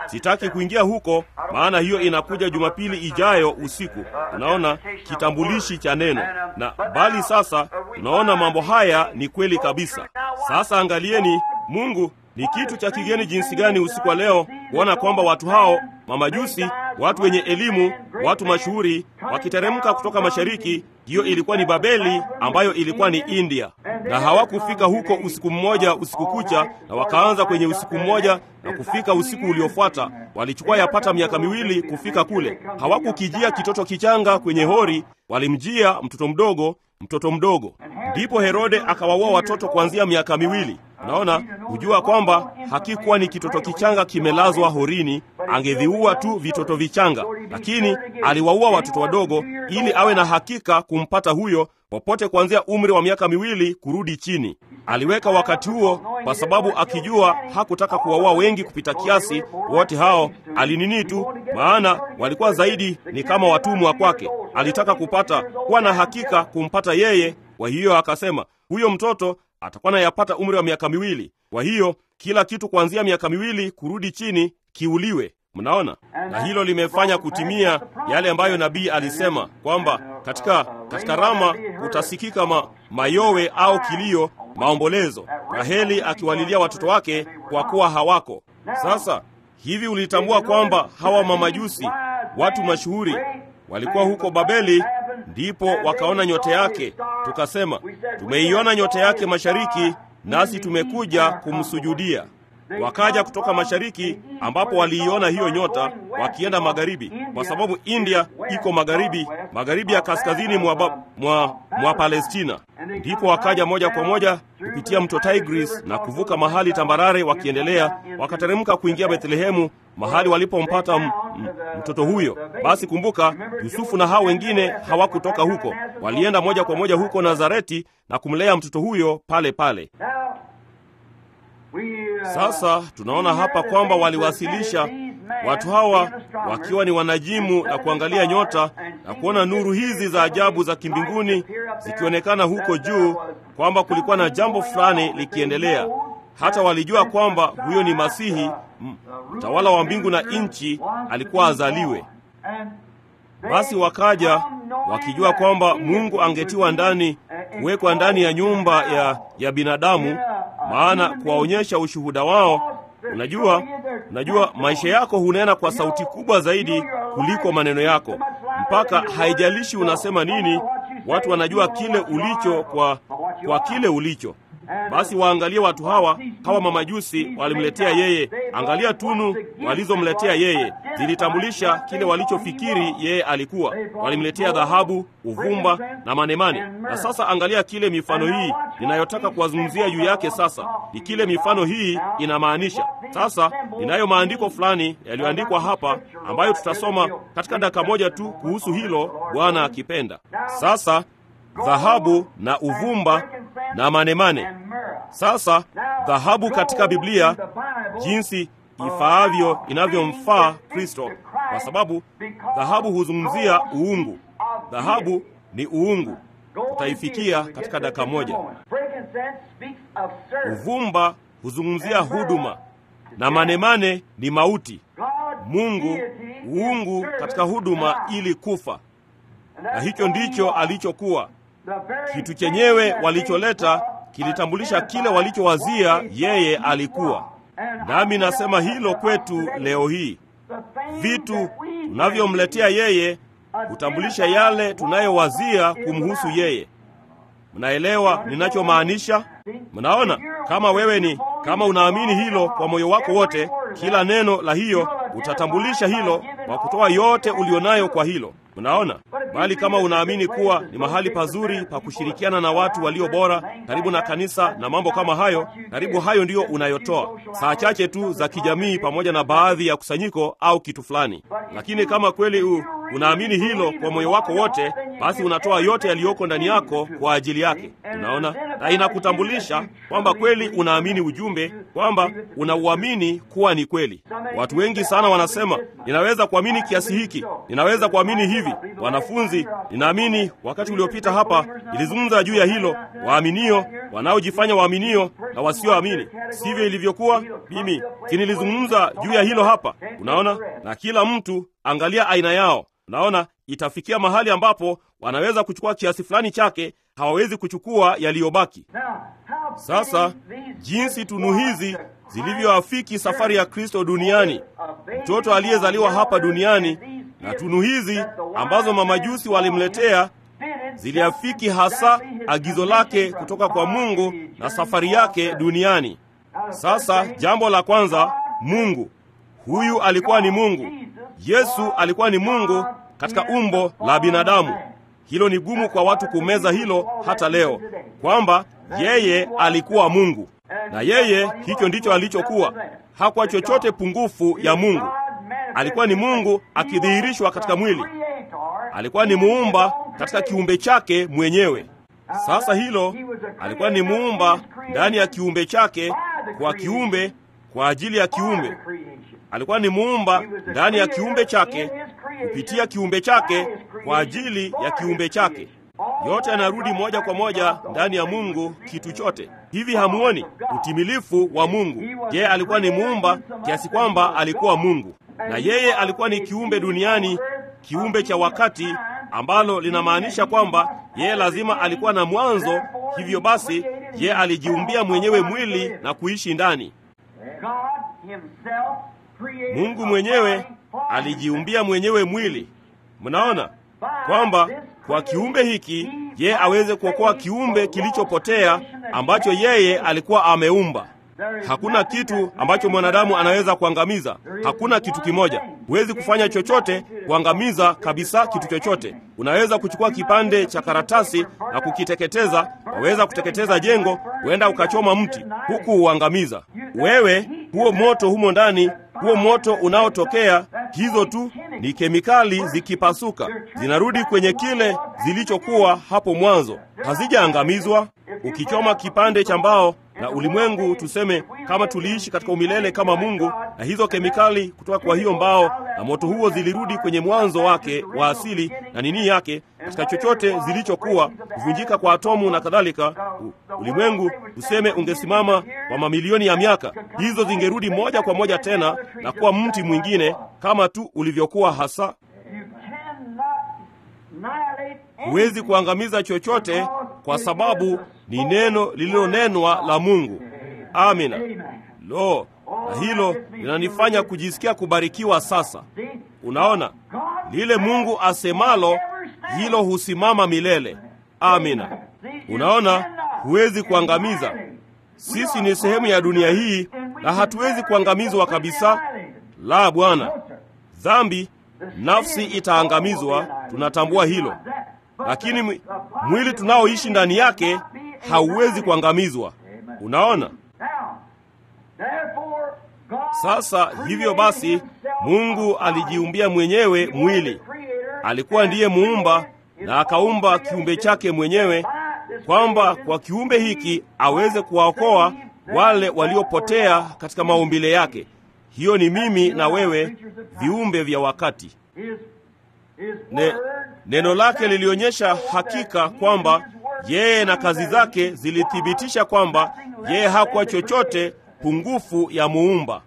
sitaki kuingia huko, maana hiyo inakuja Jumapili ijayo usiku. Unaona kitambulishi cha neno na bali, sasa tunaona mambo haya ni kweli kabisa. Sasa angalieni, Mungu ni kitu cha kigeni jinsi gani usiku wa leo kuona kwamba watu hao mamajusi, watu wenye elimu, watu mashuhuri wakiteremka kutoka mashariki. Hiyo ilikuwa ni Babeli ambayo ilikuwa ni India, na hawakufika huko usiku mmoja usiku kucha, na wakaanza kwenye usiku mmoja na kufika usiku uliofuata. Walichukua yapata miaka miwili kufika kule. Hawakukijia kitoto kichanga kwenye hori, walimjia mtoto mdogo, mtoto mdogo. Ndipo Herode akawaua watoto kuanzia miaka miwili. Unaona, hujua kwamba hakikuwa ni kitoto kichanga kimelazwa horini, angeviua tu vitoto vichanga, lakini aliwaua watoto wadogo ili awe na hakika kumpata huyo popote kuanzia umri wa miaka miwili kurudi chini. Aliweka wakati huo kwa sababu akijua hakutaka kuwaua wengi kupita kiasi. Wote hao alinini tu, maana walikuwa zaidi ni kama watumwa kwake. Alitaka kupata kuwa na hakika kumpata yeye, kwa hiyo akasema huyo mtoto atakuwa nayapata umri wa miaka miwili. Kwa hiyo kila kitu kuanzia miaka miwili kurudi chini kiuliwe. Mnaona, na hilo limefanya kutimia yale ambayo nabii alisema kwamba katika katika Rama kutasikika ma, mayowe au kilio, maombolezo, Raheli akiwalilia watoto wake kwa kuwa hawako. Sasa hivi ulitambua kwamba hawa mamajusi, watu mashuhuri, walikuwa huko Babeli, ndipo wakaona nyota yake. Tukasema tumeiona nyota yake mashariki, nasi tumekuja kumsujudia. Wakaja kutoka mashariki ambapo waliiona hiyo nyota, wakienda magharibi, kwa sababu India iko magharibi, magharibi ya kaskazini mwa, mwa, mwa Palestina. Ndipo wakaja moja kwa moja kupitia mto Tigris na kuvuka mahali tambarare, wakiendelea wakateremka kuingia Bethlehemu, mahali walipompata mtoto huyo. Basi kumbuka, Yusufu na hao wengine hawakutoka huko, walienda moja kwa moja huko Nazareti na kumlea mtoto huyo pale pale. Sasa tunaona hapa kwamba waliwasilisha watu hawa wakiwa ni wanajimu na kuangalia nyota na kuona nuru hizi za ajabu za kimbinguni zikionekana huko juu, kwamba kulikuwa na jambo fulani likiendelea. Hata walijua kwamba huyo ni Masihi, mtawala wa mbingu na nchi, alikuwa azaliwe. Basi wakaja wakijua kwamba Mungu angetiwa ndani, kuwekwa ndani ya nyumba ya, ya binadamu maana kuwaonyesha ushuhuda wao. Unajua, unajua maisha yako hunena kwa sauti kubwa zaidi kuliko maneno yako, mpaka haijalishi unasema nini, watu wanajua kile ulicho kwa, kwa kile ulicho. Basi waangalie watu hawa, hawa mamajusi walimletea yeye. Angalia tunu walizomletea yeye, zilitambulisha kile walichofikiri yeye alikuwa. Walimletea dhahabu, uvumba na manemane. Na sasa angalia kile mifano hii ninayotaka kuwazungumzia juu yake. Sasa ni kile mifano hii inamaanisha. Sasa ninayo maandiko fulani yaliyoandikwa hapa ambayo tutasoma katika dakika moja tu kuhusu hilo, Bwana akipenda. Sasa dhahabu na uvumba na manemane. Sasa dhahabu katika Biblia jinsi ifaavyo inavyomfaa Kristo, kwa sababu dhahabu huzungumzia uungu. Dhahabu ni uungu, tutaifikia katika dakika moja. Uvumba huzungumzia huduma na manemane ni mauti. Mungu uungu katika huduma ili kufa, na hicho ndicho alichokuwa kitu chenyewe walicholeta kilitambulisha kile walichowazia yeye alikuwa. Nami nasema hilo kwetu leo hii, vitu tunavyomletea yeye hutambulisha yale tunayowazia kumhusu yeye. Mnaelewa ninachomaanisha? Mnaona, kama wewe ni kama unaamini hilo kwa moyo wako wote, kila neno la hiyo utatambulisha hilo kwa kutoa yote ulionayo kwa hilo. Mnaona, bali kama unaamini kuwa ni mahali pazuri pa kushirikiana na watu walio bora, karibu na kanisa na mambo kama hayo, karibu hayo ndiyo unayotoa, saa chache tu za kijamii, pamoja na baadhi ya kusanyiko au kitu fulani. Lakini kama kweli u, unaamini hilo kwa moyo wako wote, basi unatoa yote yaliyoko ndani yako kwa ajili yake. Unaona, na inakutambulisha kwamba kweli unaamini ujumbe, kwamba unauamini kuwa ni kweli. Watu wengi sana wanasema, ninaweza kuamini kiasi hiki, ninaweza kuamini hivi. Wanafunzi wanafunzi, ninaamini wakati uliopita hapa ilizungumza juu ya hilo, waaminio, wanaojifanya waaminio na wasioamini. Sivyo ilivyokuwa? Mimi si nilizungumza juu ya hilo hapa? Unaona, na kila mtu angalia aina yao. Unaona, itafikia mahali ambapo wanaweza kuchukua kiasi fulani chake, hawawezi kuchukua yaliyobaki. Sasa jinsi tunu hizi zilivyoafiki safari ya Kristo duniani, mtoto aliyezaliwa hapa duniani, na tunu hizi ambazo mamajusi walimletea ziliafiki hasa agizo lake kutoka kwa Mungu na safari yake duniani. Sasa jambo la kwanza, Mungu huyu alikuwa ni Mungu. Yesu alikuwa ni Mungu katika umbo la binadamu. Hilo ni gumu kwa watu kumeza hilo hata leo, kwamba yeye alikuwa Mungu, na yeye hicho ndicho alichokuwa. Hakuwa chochote pungufu ya Mungu. Alikuwa ni Mungu akidhihirishwa katika mwili. Alikuwa ni muumba katika kiumbe chake mwenyewe. Sasa hilo, alikuwa ni muumba ndani ya kiumbe chake, kwa kiumbe, kwa ajili ya kiumbe. Alikuwa ni muumba ndani ya kiumbe chake, kupitia kiumbe chake, kwa ajili ya kiumbe chake. Yote yanarudi moja kwa moja ndani ya Mungu, kitu chote. Hivi hamuoni utimilifu wa Mungu? Yeye alikuwa ni muumba kiasi kwamba alikuwa Mungu, na yeye alikuwa ni kiumbe duniani, kiumbe cha wakati, ambalo linamaanisha kwamba yeye lazima alikuwa na mwanzo. Hivyo basi, yeye alijiumbia mwenyewe mwili na kuishi ndani. Mungu mwenyewe alijiumbia mwenyewe mwili. Mnaona kwamba kwa kiumbe hiki yeye aweze kuokoa kiumbe kilichopotea ambacho yeye alikuwa ameumba. Hakuna kitu ambacho mwanadamu anaweza kuangamiza. Hakuna kitu kimoja. Huwezi kufanya chochote kuangamiza kabisa kitu chochote. Unaweza kuchukua kipande cha karatasi na kukiteketeza. Waweza kuteketeza jengo, huenda ukachoma mti, huku uangamiza. Wewe huo moto humo ndani, huo moto unaotokea, hizo tu ni kemikali zikipasuka, zinarudi kwenye kile zilichokuwa hapo mwanzo, hazijaangamizwa. Ukichoma kipande cha mbao na ulimwengu, tuseme kama tuliishi katika umilele kama Mungu, na hizo kemikali kutoka kwa hiyo mbao na moto huo zilirudi kwenye mwanzo wake wa asili na nini yake, katika chochote zilichokuwa, kuvunjika kwa atomu na kadhalika. Ulimwengu tuseme ungesimama kwa mamilioni ya miaka, hizo zingerudi moja kwa moja tena na kuwa mti mwingine kama tu ulivyokuwa hasa. Huwezi kuangamiza chochote kwa sababu ni neno lililonenwa la Mungu. Amina. Lo, na hilo linanifanya kujisikia kubarikiwa. Sasa unaona, lile Mungu asemalo hilo husimama milele. Amina. Unaona, huwezi kuangamiza. Sisi ni sehemu ya dunia hii na hatuwezi kuangamizwa kabisa. La, Bwana. Dhambi, nafsi itaangamizwa, tunatambua hilo, lakini mwili tunaoishi ndani yake hauwezi kuangamizwa. Unaona? Sasa hivyo basi, Mungu alijiumbia mwenyewe mwili. Alikuwa ndiye muumba na akaumba kiumbe chake mwenyewe, kwamba kwa kiumbe hiki aweze kuwaokoa wale waliopotea katika maumbile yake. Hiyo ni mimi na wewe, viumbe vya wakati. Ne, neno lake lilionyesha hakika kwamba yeye na kazi zake zilithibitisha kwamba yeye hakuwa chochote pungufu ya muumba.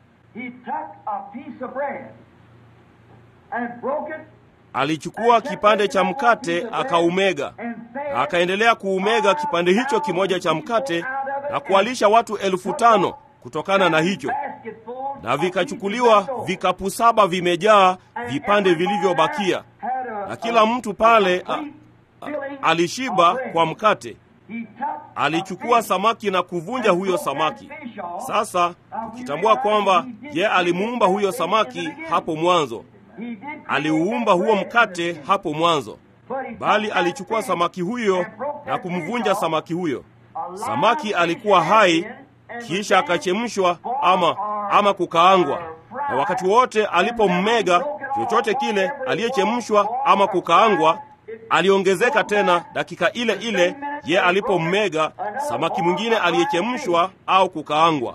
Alichukua kipande cha mkate akaumega, na akaendelea kuumega kipande hicho kimoja cha mkate na kuwalisha watu elfu tano kutokana na hicho, na vikachukuliwa vikapu saba vimejaa vipande vilivyobakia, na kila mtu pale a, a, alishiba kwa mkate. Alichukua samaki na kuvunja huyo samaki. Sasa tukitambua kwamba ye alimuumba huyo samaki hapo mwanzo, aliuumba huo mkate hapo mwanzo, bali alichukua samaki huyo na kumvunja samaki huyo. Samaki alikuwa hai, kisha akachemshwa ama, ama kukaangwa, na wakati wote alipommega chochote kile aliyechemshwa ama kukaangwa aliongezeka tena dakika ile ile ye alipommega samaki mwingine aliyechemshwa au kukaangwa.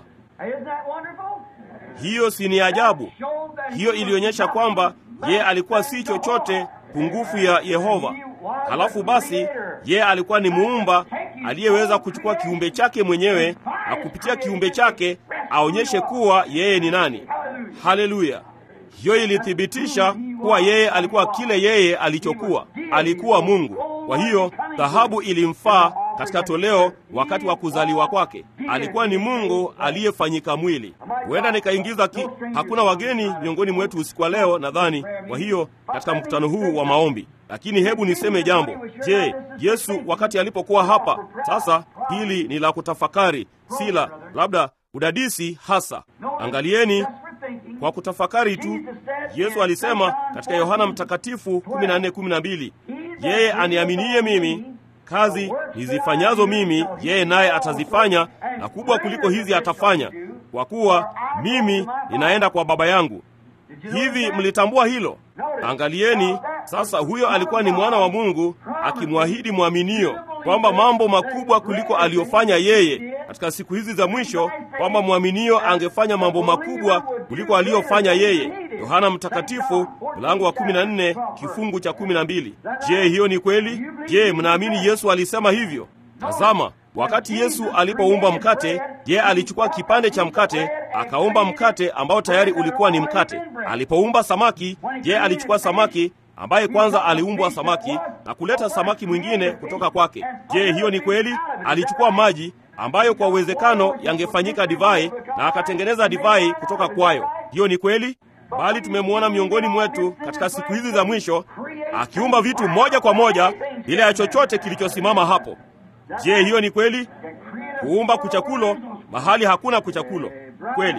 Hiyo si ni ajabu? Hiyo ilionyesha kwamba ye alikuwa si chochote pungufu ya Yehova. Halafu basi, yeye alikuwa ni muumba aliyeweza kuchukua kiumbe chake mwenyewe na kupitia kiumbe chake aonyeshe kuwa yeye ni nani. Haleluya! Hiyo ilithibitisha kuwa yeye alikuwa kile yeye alichokuwa, alikuwa Mungu. Kwa hiyo dhahabu ilimfaa katika toleo wakati wa kuzaliwa kwake. Alikuwa ni Mungu aliyefanyika mwili. Huenda nikaingiza ki, hakuna wageni miongoni mwetu usiku wa leo nadhani, kwa hiyo katika mkutano huu wa maombi. Lakini hebu niseme jambo. Je, Yesu wakati alipokuwa hapa sasa, hili ni la kutafakari, si la labda udadisi hasa. Angalieni kwa kutafakari tu, Yesu alisema katika Yohana Mtakatifu 14:12, yeye aniaminie mimi kazi nizifanyazo mimi yeye naye atazifanya, na kubwa kuliko hizi atafanya, kwa kuwa mimi ninaenda kwa Baba yangu. Hivi mlitambua hilo? Angalieni sasa, huyo alikuwa ni mwana wa Mungu akimwahidi mwaminio kwamba mambo makubwa kuliko aliyofanya yeye katika siku hizi za mwisho, kwamba mwaminio angefanya mambo makubwa kuliko aliyofanya yeye. Yohana Mtakatifu mlango wa 14 kifungu cha 12. Je, hiyo ni kweli? Je, mnaamini Yesu alisema hivyo? Tazama, wakati Yesu alipoumba mkate, je, alichukua kipande cha mkate akaumba mkate ambao tayari ulikuwa ni mkate. Alipoumba samaki, je, alichukua samaki ambaye kwanza aliumbwa samaki na kuleta samaki mwingine kutoka kwake. Je, hiyo ni kweli? Alichukua maji ambayo kwa uwezekano yangefanyika divai na akatengeneza divai kutoka kwayo. Hiyo ni kweli? Bali tumemwona miongoni mwetu katika siku hizi za mwisho akiumba vitu moja kwa moja bila ya chochote kilichosimama hapo. Je, hiyo ni kweli? Kuumba kuchakulo mahali hakuna kuchakulo. Kweli?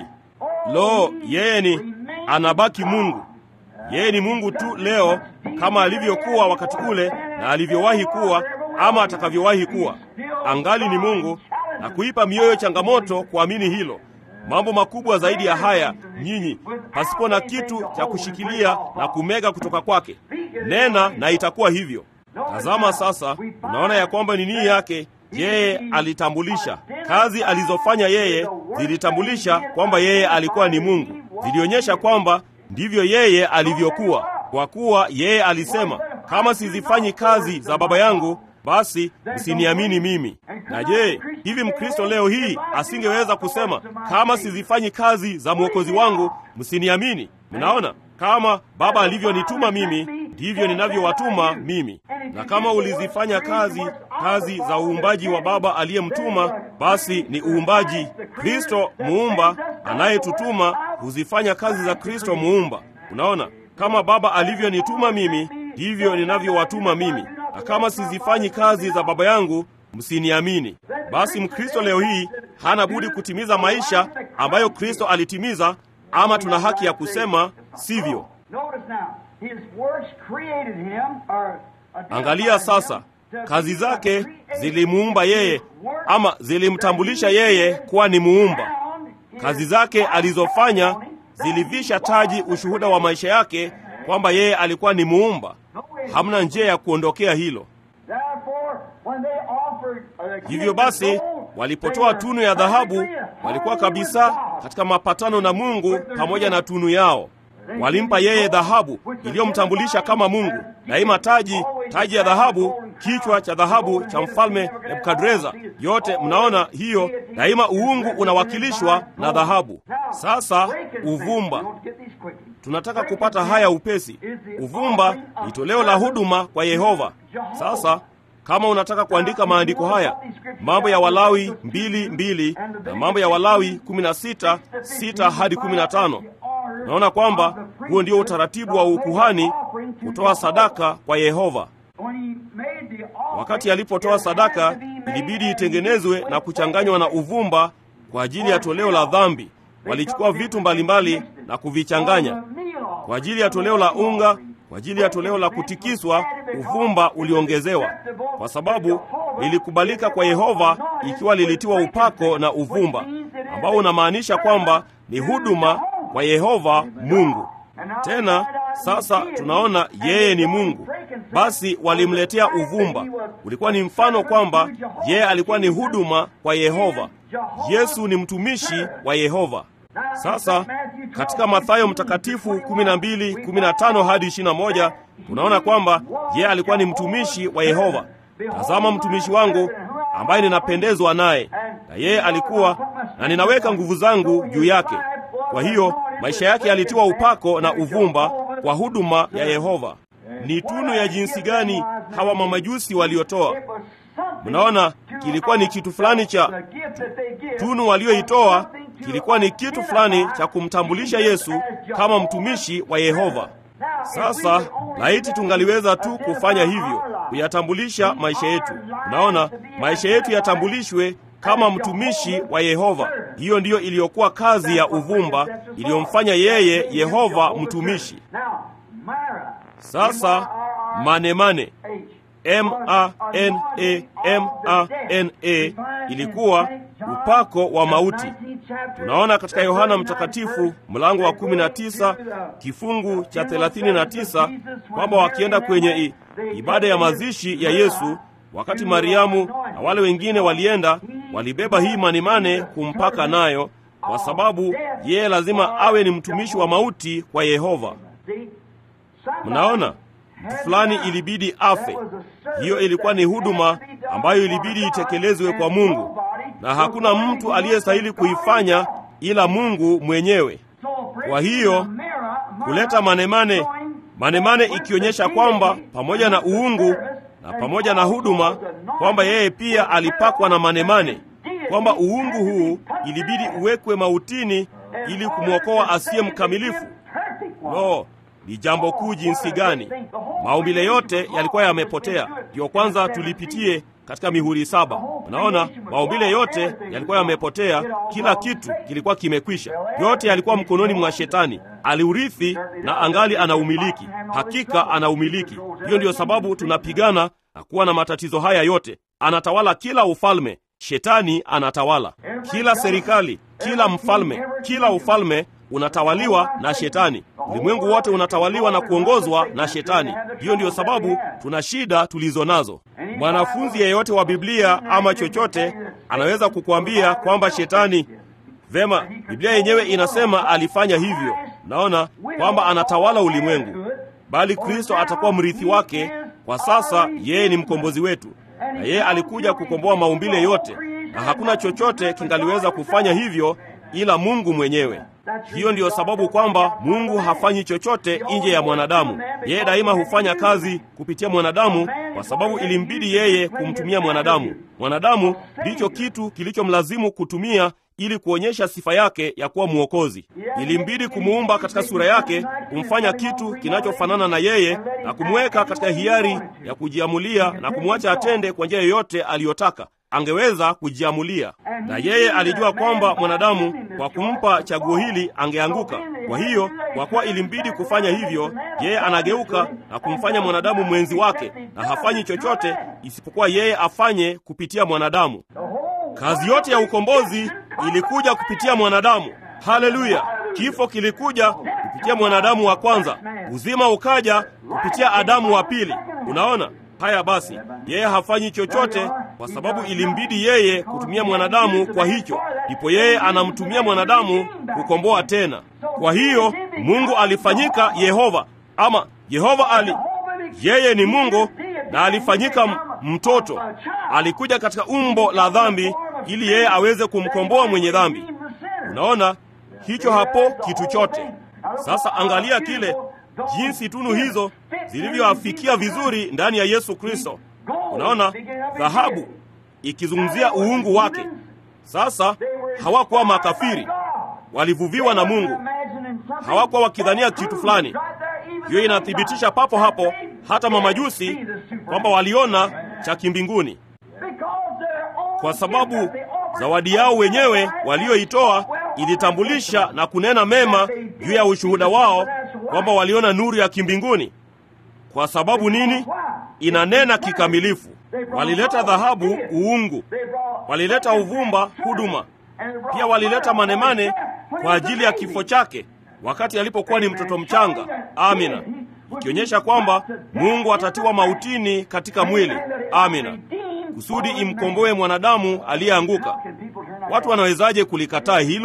Lo, yeye ni anabaki Mungu. Yeye ni Mungu tu leo kama alivyokuwa wakati ule na alivyowahi kuwa ama atakavyowahi kuwa. Angali ni Mungu na kuipa mioyo changamoto kuamini hilo. Mambo makubwa zaidi ya haya, nyinyi, pasipo na kitu cha kushikilia na kumega kutoka kwake. Nena na itakuwa hivyo. Tazama sasa, unaona ya kwamba ni nini yake yeye alitambulisha. Kazi alizofanya yeye zilitambulisha kwamba yeye alikuwa ni Mungu, zilionyesha kwamba ndivyo yeye alivyokuwa, kwa kuwa yeye alisema, kama sizifanyi kazi za Baba yangu basi msiniamini mimi. Na je, hivi Mkristo leo hii asingeweza kusema kama sizifanyi kazi za mwokozi wangu msiniamini? Mnaona, kama Baba alivyonituma mimi ndivyo ninavyowatuma mimi, na kama ulizifanya kazi kazi za uumbaji wa Baba aliyemtuma, basi ni uumbaji. Kristo muumba anayetutuma huzifanya kazi za Kristo muumba. Unaona, kama Baba alivyonituma mimi ndivyo ninavyowatuma mimi na kama sizifanyi kazi za Baba yangu msiniamini. Basi Mkristo leo hii hana budi kutimiza maisha ambayo Kristo alitimiza, ama tuna haki ya kusema sivyo. Angalia sasa, kazi zake zilimuumba yeye, ama zilimtambulisha yeye kuwa ni muumba. Kazi zake alizofanya zilivisha taji ushuhuda wa maisha yake kwamba yeye alikuwa ni muumba. Hamna njia ya kuondokea hilo. Hivyo basi, walipotoa tunu ya dhahabu, walikuwa kabisa katika mapatano na Mungu pamoja na tunu yao. Walimpa yeye dhahabu iliyomtambulisha kama Mungu, daima taji, taji ya dhahabu, kichwa cha dhahabu cha mfalme Nebukadreza. Yote mnaona hiyo, daima uungu unawakilishwa na dhahabu. Sasa uvumba tunataka kupata haya upesi. Uvumba ni toleo la huduma kwa Yehova. Sasa kama unataka kuandika maandiko haya, mambo ya Walawi mbili mbili na mambo ya Walawi kumi na sita sita hadi kumi na tano naona kwamba huo ndio utaratibu wa ukuhani kutoa sadaka kwa Yehova. Wakati alipotoa sadaka, ilibidi itengenezwe na kuchanganywa na uvumba kwa ajili ya toleo la dhambi. Walichukua vitu mbalimbali na kuvichanganya kwa ajili ya toleo la unga. Kwa ajili ya toleo la kutikiswa, uvumba uliongezewa, kwa sababu lilikubalika kwa Yehova ikiwa lilitiwa upako na uvumba, ambao unamaanisha kwamba ni huduma kwa Yehova Mungu. Tena sasa tunaona yeye ni Mungu, basi walimletea uvumba. Ulikuwa ni mfano kwamba yeye alikuwa ni huduma kwa Yehova. Yesu ni mtumishi wa Yehova. Sasa katika Mathayo Mtakatifu 12 15 hadi 21 tunaona kwamba yeye alikuwa ni mtumishi wa Yehova. Tazama mtumishi wangu ambaye ninapendezwa naye, na yeye alikuwa na ninaweka nguvu zangu juu yake. Kwa hiyo maisha yake yalitiwa upako na uvumba kwa huduma ya Yehova. Ni tunu ya jinsi gani hawa mamajusi waliotoa! Mnaona, kilikuwa ni kitu fulani cha tunu walioitoa, kilikuwa ni kitu fulani cha kumtambulisha Yesu kama mtumishi wa Yehova. Sasa laiti tungaliweza tu kufanya hivyo, kuyatambulisha maisha yetu. Unaona, maisha yetu yatambulishwe kama mtumishi wa Yehova. Hiyo ndiyo iliyokuwa kazi ya uvumba iliyomfanya yeye Yehova mtumishi. Sasa manemane M-A-N-A-M-A-N-A ilikuwa upako wa mauti. Tunaona katika Yohana Mtakatifu mlango wa 19 kifungu cha 39 kwamba wakienda kwenye ibada ya mazishi ya Yesu, wakati Mariamu na wale wengine walienda, walibeba hii manemane kumpaka nayo, kwa sababu yeye lazima awe ni mtumishi wa mauti kwa Yehova. Mnaona, mtu fulani ilibidi afe. Hiyo ilikuwa ni huduma ambayo ilibidi itekelezwe kwa Mungu, na hakuna mtu aliyestahili kuifanya ila Mungu mwenyewe. Kwa hiyo kuleta manemane, manemane ikionyesha kwamba pamoja na uungu na pamoja na huduma, kwamba yeye pia alipakwa na manemane, kwamba uungu huu ilibidi uwekwe mautini ili kumwokoa asiye mkamilifu. Lo, ni jambo kuu jinsi gani! Maumbile yote yalikuwa yamepotea. Ndiyo kwanza tulipitie katika mihuri saba. Unaona, maumbile yote yalikuwa yamepotea, kila kitu kilikuwa kimekwisha, yote yalikuwa mkononi mwa Shetani. Aliurithi na angali anaumiliki, hakika anaumiliki. Hiyo ndiyo sababu tunapigana na kuwa na matatizo haya yote. Anatawala kila ufalme, Shetani anatawala kila serikali, kila mfalme, kila ufalme unatawaliwa na Shetani. Ulimwengu wote unatawaliwa na kuongozwa na Shetani. Hiyo ndiyo sababu tuna shida tulizo nazo. Mwanafunzi yeyote wa Biblia ama chochote anaweza kukuambia kwamba Shetani vema, Biblia yenyewe inasema alifanya hivyo. Naona kwamba anatawala ulimwengu, bali Kristo atakuwa mrithi wake. Kwa sasa yeye ni mkombozi wetu, na yeye alikuja kukomboa maumbile yote, na hakuna chochote kingaliweza kufanya hivyo ila Mungu mwenyewe. Hiyo ndiyo sababu kwamba Mungu hafanyi chochote nje ya mwanadamu. Yeye daima hufanya kazi kupitia mwanadamu, kwa sababu ilimbidi yeye kumtumia mwanadamu. Mwanadamu ndicho kitu kilichomlazimu kutumia ili kuonyesha sifa yake ya kuwa mwokozi. Ilimbidi kumuumba katika sura yake, kumfanya kitu kinachofanana na yeye na kumweka katika hiari ya kujiamulia na kumwacha atende kwa njia yoyote aliyotaka. Angeweza kujiamulia, na yeye alijua kwamba mwanadamu kwa kumpa chaguo hili angeanguka. Kwa hiyo, kwa kuwa ilimbidi kufanya hivyo, yeye anageuka na kumfanya mwanadamu mwenzi wake, na hafanyi chochote isipokuwa yeye afanye kupitia mwanadamu. Kazi yote ya ukombozi ilikuja kupitia mwanadamu. Haleluya! Kifo kilikuja kupitia mwanadamu wa kwanza, uzima ukaja kupitia Adamu wa pili. Unaona haya? Basi yeye hafanyi chochote kwa sababu ilimbidi yeye kutumia mwanadamu. Kwa hicho ndipo yeye anamtumia mwanadamu kukomboa tena. Kwa hiyo Mungu alifanyika Yehova, ama Yehova ali yeye ni Mungu na alifanyika mtoto. Alikuja katika umbo la dhambi ili yeye aweze kumkomboa mwenye dhambi. Unaona hicho hapo kitu chote. Sasa angalia kile jinsi tunu hizo zilivyoafikia vizuri ndani ya Yesu Kristo. Unaona dhahabu ikizungumzia uungu wake. Sasa hawakuwa makafiri, walivuviwa na Mungu, hawakuwa wakidhania kitu fulani. Hiyo inathibitisha papo hapo hata mamajusi kwamba waliona cha kimbinguni, kwa sababu zawadi yao wenyewe walioitoa ilitambulisha na kunena mema juu ya ushuhuda wao kwamba waliona nuru ya kimbinguni. Kwa sababu nini? Inanena kikamilifu. Walileta dhahabu, uungu, walileta uvumba, huduma. Pia walileta manemane kwa ajili ya kifo chake wakati alipokuwa ni mtoto mchanga. Amina, ikionyesha kwamba Mungu atatiwa mautini katika mwili. Amina, kusudi imkomboe mwanadamu aliyeanguka. Watu wanawezaje kulikataa hilo?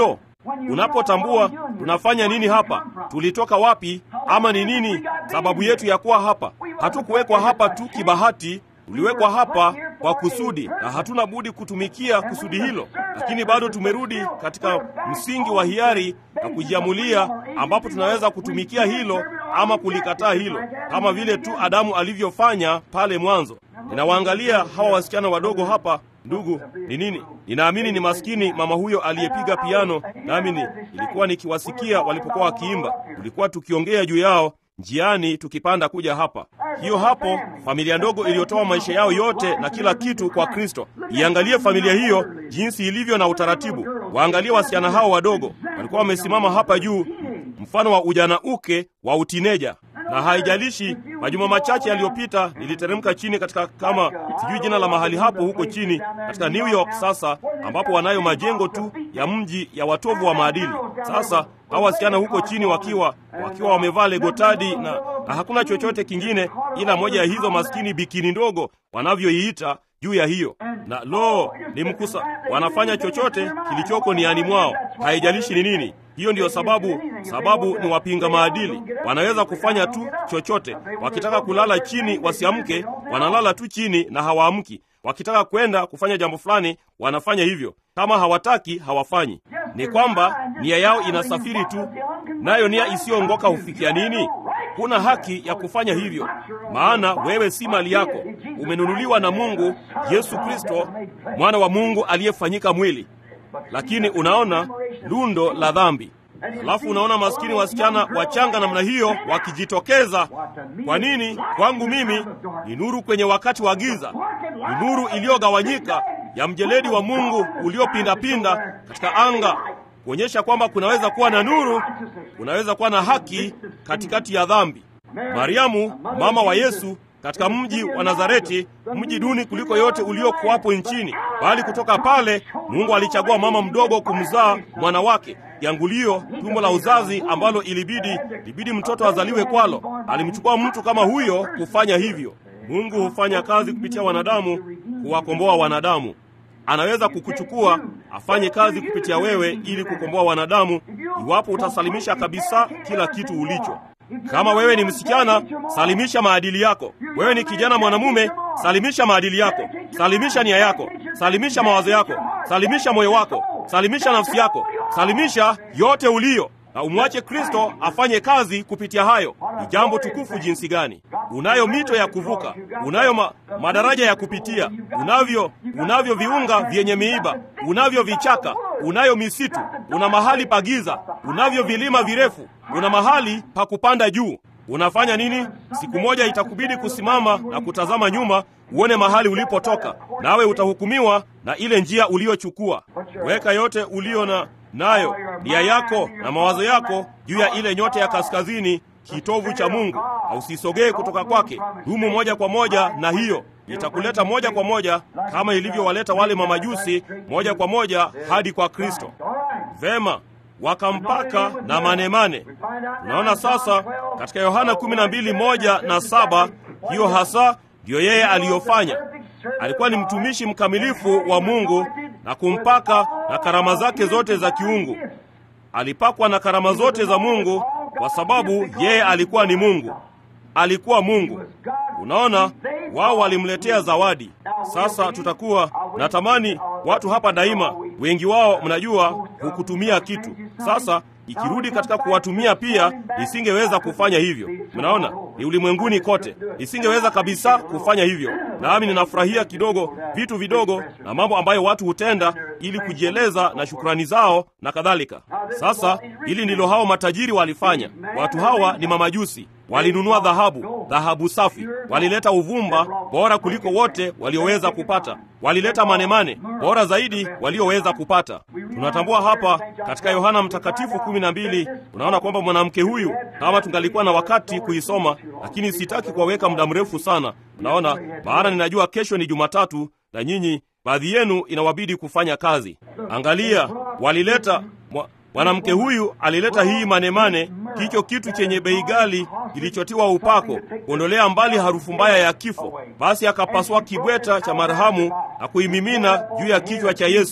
Unapotambua tunafanya nini hapa, tulitoka wapi, ama ni nini sababu yetu ya kuwa hapa. Hatukuwekwa hapa tu kibahati, tuliwekwa hapa kwa kusudi, na hatuna budi kutumikia kusudi hilo. Lakini bado tumerudi katika msingi wa hiari na kujiamulia, ambapo tunaweza kutumikia hilo ama kulikataa hilo, kama vile tu Adamu alivyofanya pale mwanzo. Ninawaangalia hawa wasichana wadogo hapa. Ndugu, ni nini? Ninaamini ni maskini mama huyo aliyepiga piano, nami ni ilikuwa nikiwasikia walipokuwa wakiimba. Tulikuwa tukiongea juu yao njiani tukipanda kuja hapa. Hiyo hapo familia ndogo iliyotoa maisha yao yote na kila kitu kwa Kristo. Iangalie familia hiyo jinsi ilivyo na utaratibu. Waangalie wasichana hao wadogo, walikuwa wamesimama hapa juu, mfano wa ujana uke wa utineja na haijalishi. Majuma machache yaliyopita niliteremka chini katika kama sijui jina la mahali hapo huko chini katika New York sasa, ambapo wanayo majengo tu ya mji ya watovu wa maadili. Sasa hao wasichana huko chini wakiwa wakiwa wamevaa legotadi na, na hakuna chochote kingine ila moja ya hizo maskini bikini ndogo wanavyoiita juu ya hiyo, na lo, ni mkusa, wanafanya chochote kilichoko niani mwao, haijalishi ni nini. Hiyo ndiyo sababu, sababu ni wapinga maadili. Wanaweza kufanya tu chochote. Wakitaka kulala chini wasiamke, wanalala tu chini na hawaamki. Wakitaka kwenda kufanya jambo fulani, wanafanya hivyo. Kama hawataki, hawafanyi. Ni kwamba nia yao inasafiri tu, nayo nia isiyoongoka hufikia nini? Huna haki ya kufanya hivyo, maana wewe si mali yako, umenunuliwa na Mungu, Yesu Kristo, mwana wa Mungu aliyefanyika mwili. Lakini unaona lundo la dhambi, alafu unaona maskini wasichana wachanga namna hiyo wakijitokeza. Kwa nini? Kwangu mimi ni nuru kwenye wakati wa giza, ni nuru iliyogawanyika ya mjeledi wa Mungu uliopindapinda katika anga, kuonyesha kwamba kunaweza kuwa na nuru, kunaweza kuwa na haki katikati ya dhambi. Mariamu mama wa Yesu katika mji wa Nazareti, mji duni kuliko yote uliokuwapo nchini, bali kutoka pale Mungu alichagua mama mdogo kumzaa mwana wake kiangulio, tumbo la uzazi ambalo ilibidi ilibidi mtoto azaliwe kwalo. Alimchukua mtu kama huyo kufanya hivyo. Mungu hufanya kazi kupitia wanadamu kuwakomboa wanadamu. Anaweza kukuchukua afanye kazi kupitia wewe ili kukomboa wanadamu, iwapo utasalimisha kabisa kila kitu ulicho. Kama wewe ni msichana, salimisha maadili yako. Wewe ni kijana mwanamume, salimisha maadili yako, salimisha nia yako, salimisha mawazo yako, salimisha moyo wako, salimisha nafsi yako, salimisha yote uliyo na umwache Kristo afanye kazi kupitia hayo. Ni jambo tukufu jinsi gani! Unayo mito ya kuvuka, unayo ma, madaraja ya kupitia, unavyo unavyo viunga vyenye miiba, unavyo vichaka, unayo misitu, una mahali pa giza, unavyo vilima virefu, una mahali pa kupanda juu. Unafanya nini? Siku moja itakubidi kusimama na kutazama nyuma, uone mahali ulipotoka, nawe utahukumiwa na ile njia uliyochukua. Weka yote ulio na nayo nia yako na mawazo yako juu ya ile nyota ya kaskazini, kitovu cha Mungu, na usisogee kutoka kwake. Dumu moja kwa moja na hiyo, itakuleta moja kwa moja kama ilivyowaleta wale mamajusi moja kwa moja hadi kwa Kristo. Vema, wakampaka na manemane. Unaona sasa katika Yohana 12 moja na saba, hiyo hasa ndiyo yeye aliyofanya. Alikuwa ni mtumishi mkamilifu wa Mungu na kumpaka na karama zake zote za kiungu. Alipakwa na karama zote za Mungu kwa sababu yeye alikuwa ni Mungu, alikuwa Mungu. Unaona, wao walimletea zawadi. Sasa tutakuwa natamani watu hapa daima, wengi wao mnajua, hukutumia kitu. Sasa ikirudi katika kuwatumia pia, nisingeweza kufanya hivyo. Mnaona, ni ulimwenguni kote, nisingeweza kabisa kufanya hivyo. Nami ninafurahia kidogo vitu vidogo na mambo ambayo watu hutenda ili kujieleza na shukrani zao na kadhalika. Sasa hili ndilo hao matajiri walifanya. Watu hawa ni mamajusi walinunua dhahabu, dhahabu safi. Walileta uvumba bora kuliko wote walioweza kupata. Walileta manemane bora zaidi walioweza kupata. Tunatambua hapa katika Yohana Mtakatifu kumi na mbili, unaona kwamba mwanamke huyu, kama tungalikuwa na wakati kuisoma, lakini sitaki kuwaweka muda mrefu sana, unaona, maana ninajua kesho ni Jumatatu na nyinyi baadhi yenu inawabidi kufanya kazi. Angalia, walileta mwanamke huyu alileta hii manemane, kicho kitu chenye bei ghali kilichotiwa upako kuondolea mbali harufu mbaya ya kifo. Basi akapasua kibweta cha marhamu na kuimimina juu ya kichwa cha Yesu.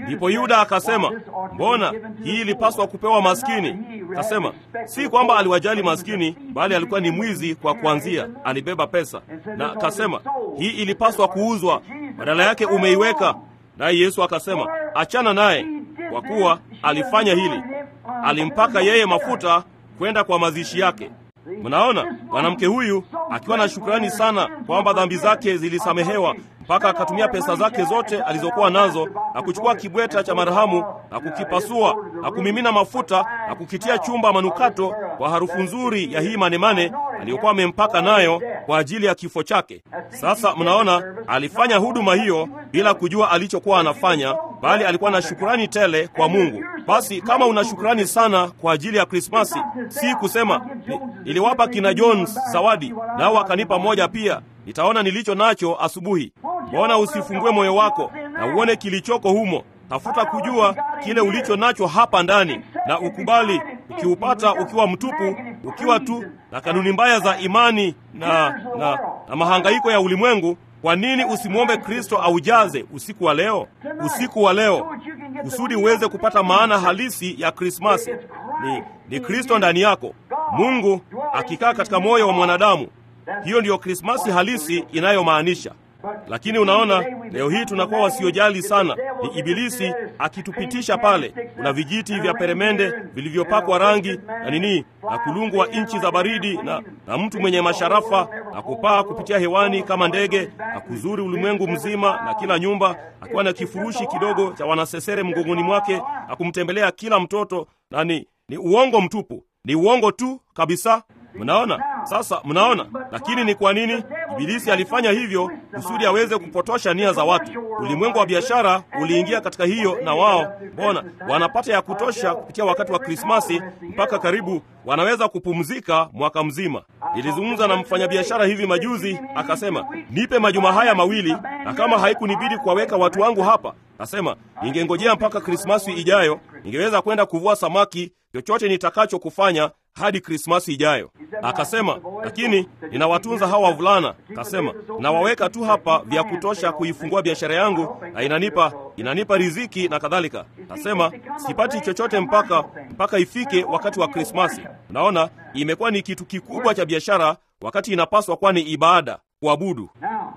Ndipo Yuda akasema, mbona hii ilipaswa kupewa maskini? Akasema si kwamba aliwajali maskini, bali alikuwa ni mwizi kwa kuanzia, alibeba pesa. Na akasema hii ilipaswa kuuzwa, badala yake umeiweka. Naye Yesu akasema, achana naye, kwa kuwa alifanya hili, alimpaka yeye mafuta kwenda kwa mazishi yake. Mnaona, mwanamke huyu akiwa na shukrani sana kwamba dhambi zake zilisamehewa, mpaka akatumia pesa zake zote alizokuwa nazo na kuchukua kibweta cha marhamu na kukipasua na kumimina mafuta na kukitia chumba manukato kwa harufu nzuri ya hii manemane aliyokuwa amempaka nayo kwa ajili ya kifo chake. Sasa mnaona, alifanya huduma hiyo bila kujua alichokuwa anafanya, bali alikuwa na shukrani tele kwa Mungu. Basi kama una shukrani sana kwa ajili ya Krismasi, si kusema ni, niliwapa kina Jones zawadi nao wakanipa moja pia, nitaona nilicho nacho asubuhi. Mbona usifungue moyo wako na uone kilichoko humo? Tafuta kujua kile ulicho nacho hapa ndani na ukubali. Ukiupata ukiwa mtupu, ukiwa tu na kanuni mbaya za imani na, na, na mahangaiko ya ulimwengu, kwa nini usimwombe Kristo aujaze usiku wa leo, usiku wa leo, kusudi uweze kupata maana halisi ya Krismasi? Ni, ni Kristo ndani yako, Mungu akikaa katika moyo wa mwanadamu. Hiyo ndiyo Krismasi halisi inayomaanisha. Lakini unaona, leo hii tunakuwa wasiojali sana. Ni Ibilisi akitupitisha pale. Kuna vijiti vya peremende vilivyopakwa rangi na nini na kulungu wa nchi za baridi na, na mtu mwenye masharafa na kupaa kupitia hewani kama ndege na kuzuri ulimwengu mzima na kila nyumba, akiwa na kifurushi kidogo cha wanasesere mgongoni mwake na kumtembelea kila mtoto, na ni, ni uongo mtupu, ni uongo tu kabisa. Mnaona sasa, mnaona. Lakini ni kwa nini Ibilisi alifanya hivyo? Kusudi aweze kupotosha nia za watu. Ulimwengu wa biashara uliingia katika hiyo, na wao mbona wanapata ya kutosha kupitia wakati wa Krismasi, mpaka karibu wanaweza kupumzika mwaka mzima. Nilizungumza na mfanyabiashara hivi majuzi, akasema nipe majuma haya mawili, na kama haikunibidi kuwaweka watu wangu hapa, nasema ningengojea mpaka Krismasi ijayo, ningeweza kwenda kuvua samaki, chochote nitakacho kufanya hadi Krismasi ijayo. Akasema, lakini ninawatunza hawa wavulana. Akasema, nawaweka tu hapa vya kutosha kuifungua biashara yangu na inanipa inanipa riziki na kadhalika. Akasema, sipati chochote mpaka mpaka ifike wakati wa Krismasi. Unaona, imekuwa ni kitu kikubwa cha biashara, wakati inapaswa kuwa ni ibada, kuabudu.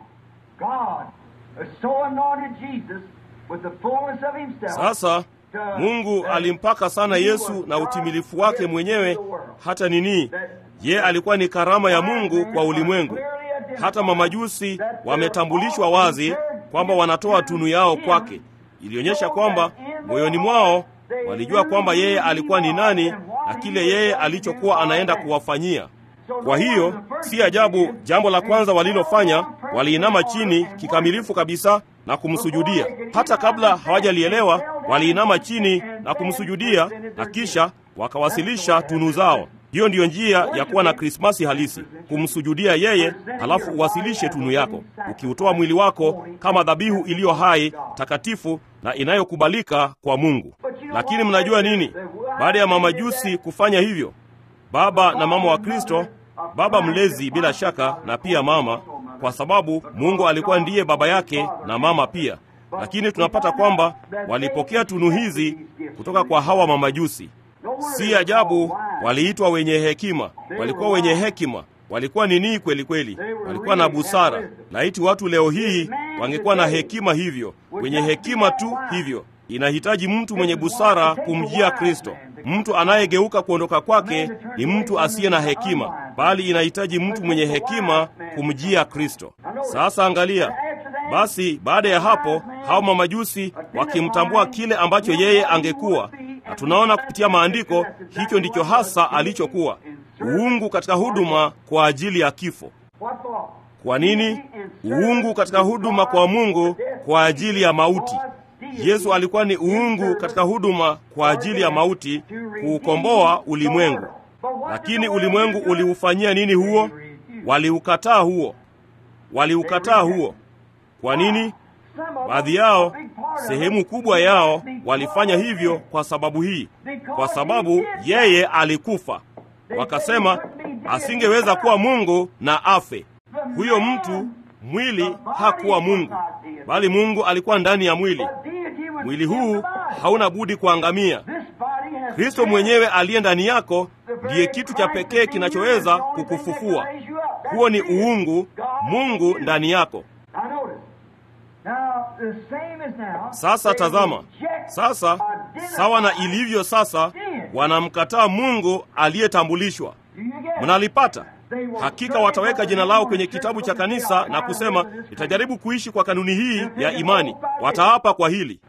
Sasa Mungu alimpaka sana Yesu na utimilifu wake mwenyewe, hata nini, ye alikuwa ni karama ya Mungu kwa ulimwengu. Hata mamajusi wametambulishwa wazi kwamba wanatoa tunu yao kwake. Ilionyesha kwamba moyoni mwao walijua kwamba yeye alikuwa ni nani na kile yeye alichokuwa anaenda kuwafanyia. Kwa hiyo si ajabu jambo la kwanza walilofanya, waliinama chini kikamilifu kabisa na kumsujudia. Hata kabla hawajalielewa, waliinama chini na kumsujudia, na kisha wakawasilisha tunu zao. Hiyo ndiyo njia ya kuwa na Krismasi halisi, kumsujudia yeye, halafu uwasilishe tunu yako, ukiutoa mwili wako kama dhabihu iliyo hai, takatifu na inayokubalika kwa Mungu. Lakini mnajua nini? Baada ya mamajusi kufanya hivyo, baba na mama wa Kristo, baba mlezi bila shaka, na pia mama, kwa sababu Mungu alikuwa ndiye baba yake na mama pia. Lakini tunapata kwamba walipokea tunu hizi kutoka kwa hawa mamajusi. Si ajabu waliitwa wenye hekima. Walikuwa wenye hekima, walikuwa nini kweli kweli, walikuwa na busara. Laiti watu leo hii wangekuwa na hekima hivyo, wenye hekima tu hivyo. Inahitaji mtu mwenye busara kumjia Kristo. Mtu anayegeuka kuondoka kwake ni mtu asiye na hekima, bali inahitaji mtu mwenye hekima kumjia Kristo. Sasa angalia basi, baada ya hapo, hao mamajusi wakimtambua kile ambacho yeye angekuwa, na tunaona kupitia maandiko hicho ndicho hasa alichokuwa, uungu katika huduma kwa ajili ya kifo. Kwa nini? Uungu katika huduma kwa Mungu kwa ajili ya mauti. Yesu alikuwa ni uungu katika huduma kwa ajili ya mauti, kuukomboa ulimwengu. Lakini ulimwengu uliufanyia nini huo? Waliukataa huo, waliukataa huo. Kwa nini? Baadhi yao, sehemu kubwa yao, walifanya hivyo kwa sababu hii, kwa sababu yeye alikufa. Wakasema asingeweza kuwa Mungu na afe. Huyo mtu mwili hakuwa Mungu, bali Mungu alikuwa ndani ya mwili. mwili huu hauna budi kuangamia. Kristo mwenyewe aliye ndani yako ndiye kitu cha pekee kinachoweza kukufufua. Huo ni uungu, Mungu ndani yako. Sasa tazama, sasa sawa na ilivyo sasa, wanamkataa Mungu aliyetambulishwa. Mnalipata? Hakika wataweka jina lao kwenye kitabu cha kanisa na kusema, nitajaribu kuishi kwa kanuni hii ya imani. Wataapa kwa hili,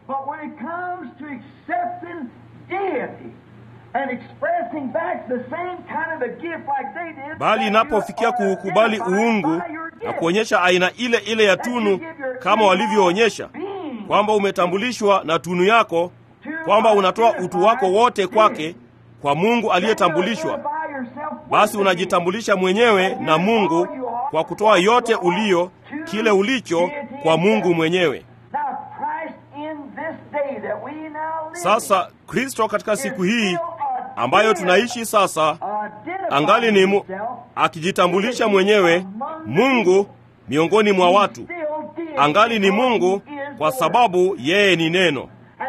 bali inapofikia kuukubali uungu na kuonyesha aina ile ile ya tunu kama walivyoonyesha kwamba umetambulishwa na tunu yako, kwamba unatoa utu wako wote kwake, kwa Mungu aliyetambulishwa, basi unajitambulisha mwenyewe na Mungu kwa kutoa yote ulio, kile ulicho, kwa Mungu mwenyewe. Sasa Kristo katika siku hii ambayo tunaishi sasa, angali ni mu, akijitambulisha mwenyewe Mungu miongoni mwa watu, angali ni Mungu kwa sababu yeye ni neno.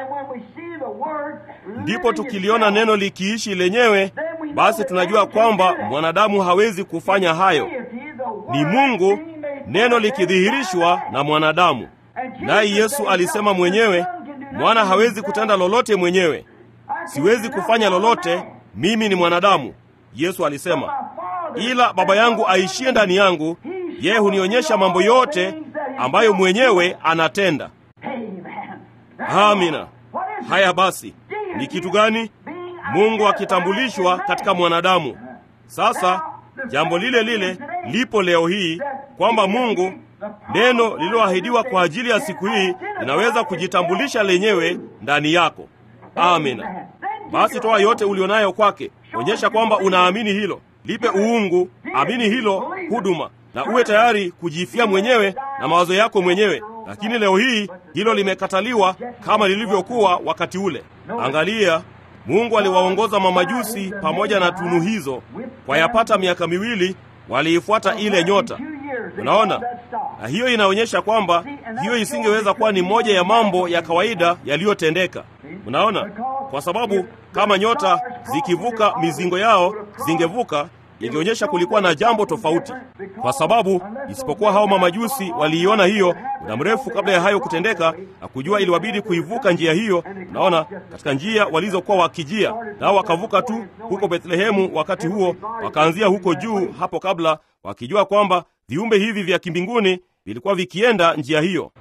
Ndipo tukiliona neno likiishi lenyewe, basi tunajua kwamba mwanadamu hawezi kufanya hayo. Ni Mungu, neno likidhihirishwa na mwanadamu. Naye Yesu alisema mwenyewe, mwana hawezi kutenda lolote mwenyewe. Siwezi kufanya lolote, mimi ni mwanadamu. Yesu alisema, ila Baba yangu aishie ndani yangu, yeye hunionyesha mambo yote ambayo mwenyewe anatenda. Amina. Haya basi, ni kitu gani? Mungu akitambulishwa katika mwanadamu. Sasa jambo lile lile lipo leo hii kwamba Mungu, neno lililoahidiwa kwa ajili ya siku hii, linaweza kujitambulisha lenyewe ndani yako. Amina. Basi toa yote ulionayo kwake, onyesha kwamba unaamini hilo, lipe uungu, amini hilo huduma, na uwe tayari kujifia mwenyewe na mawazo yako mwenyewe. Lakini leo hii hilo limekataliwa kama lilivyokuwa wakati ule. Angalia, Mungu aliwaongoza mamajusi pamoja na tunu hizo kwa yapata miaka miwili, waliifuata ile nyota. Unaona, na hiyo inaonyesha kwamba hiyo isingeweza kuwa ni moja ya mambo ya kawaida yaliyotendeka. Unaona, kwa sababu kama nyota zikivuka mizingo yao zingevuka, ingeonyesha kulikuwa na jambo tofauti, kwa sababu isipokuwa hao mamajusi waliiona hiyo muda mrefu kabla ya hayo kutendeka, na kujua iliwabidi kuivuka njia hiyo. Unaona, katika njia walizokuwa wakijia, nao wakavuka tu huko Bethlehemu. Wakati huo wakaanzia huko juu hapo kabla, wakijua kwamba viumbe hivi vya kimbinguni vilikuwa vikienda njia hiyo.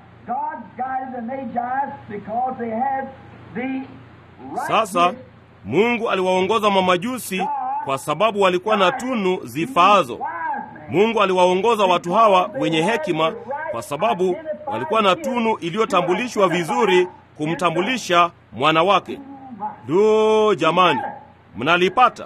Sasa Mungu aliwaongoza mamajusi kwa sababu walikuwa na tunu zifaazo. Mungu aliwaongoza watu hawa wenye hekima kwa sababu walikuwa na tunu iliyotambulishwa vizuri kumtambulisha mwana wake. Lo, jamani, mnalipata?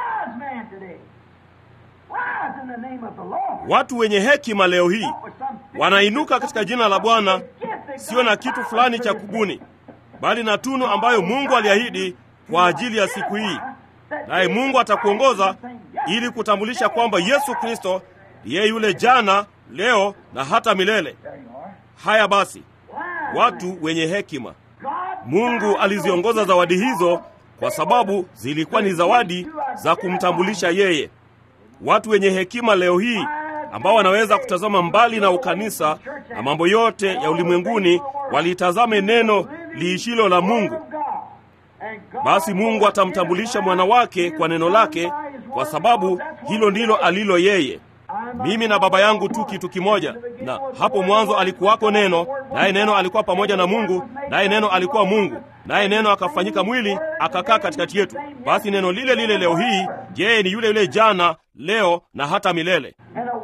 Watu wenye hekima leo hii wanainuka katika jina la Bwana, sio na kitu fulani cha kubuni, bali na tunu ambayo Mungu aliahidi kwa ajili ya siku hii. Naye Mungu atakuongoza ili kutambulisha kwamba Yesu Kristo yeye yule jana, leo na hata milele. Haya basi, watu wenye hekima, Mungu aliziongoza zawadi hizo kwa sababu zilikuwa ni zawadi za kumtambulisha yeye. Watu wenye hekima leo hii ambao wanaweza kutazama mbali na ukanisa na mambo yote ya ulimwenguni, walitazame neno liishilo la Mungu. Basi Mungu atamtambulisha mwana wake kwa neno lake, kwa sababu hilo ndilo alilo yeye. Mimi na Baba yangu tu kitu kimoja, na hapo mwanzo alikuwako Neno, naye Neno alikuwa pamoja na Mungu, naye Neno alikuwa Mungu, naye Neno akafanyika mwili akakaa katikati yetu. Basi neno lile lile leo hii, yeye ni yule yule jana, leo na hata milele.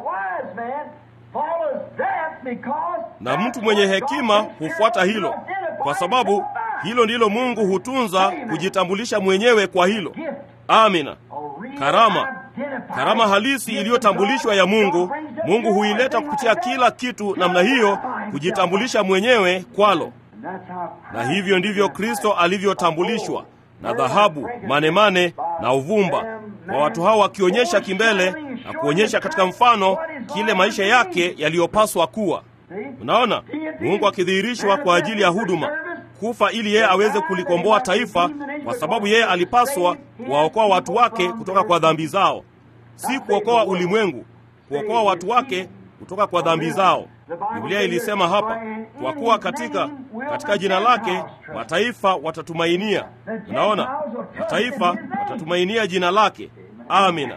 Na mtu mwenye hekima hufuata hilo, kwa sababu hilo ndilo Mungu hutunza kujitambulisha mwenyewe kwa hilo. Amina. Karama, karama halisi iliyotambulishwa ya Mungu, Mungu huileta kupitia kila kitu namna hiyo, kujitambulisha mwenyewe kwalo. Na hivyo ndivyo Kristo alivyotambulishwa na dhahabu, manemane na uvumba, kwa watu hao wakionyesha kimbele na kuonyesha katika mfano kile maisha yake yaliyopaswa kuwa. Unaona, Mungu akidhihirishwa kwa ajili ya huduma, kufa ili yeye aweze kulikomboa taifa, kwa sababu yeye alipaswa kuwaokoa watu wake kutoka kwa dhambi zao, si kuokoa ulimwengu, kuokoa watu wake kutoka kwa dhambi zao. Biblia ilisema hapa, kwa kuwa katika katika jina lake mataifa watatumainia. Unaona, mataifa watatumainia jina lake. Amina.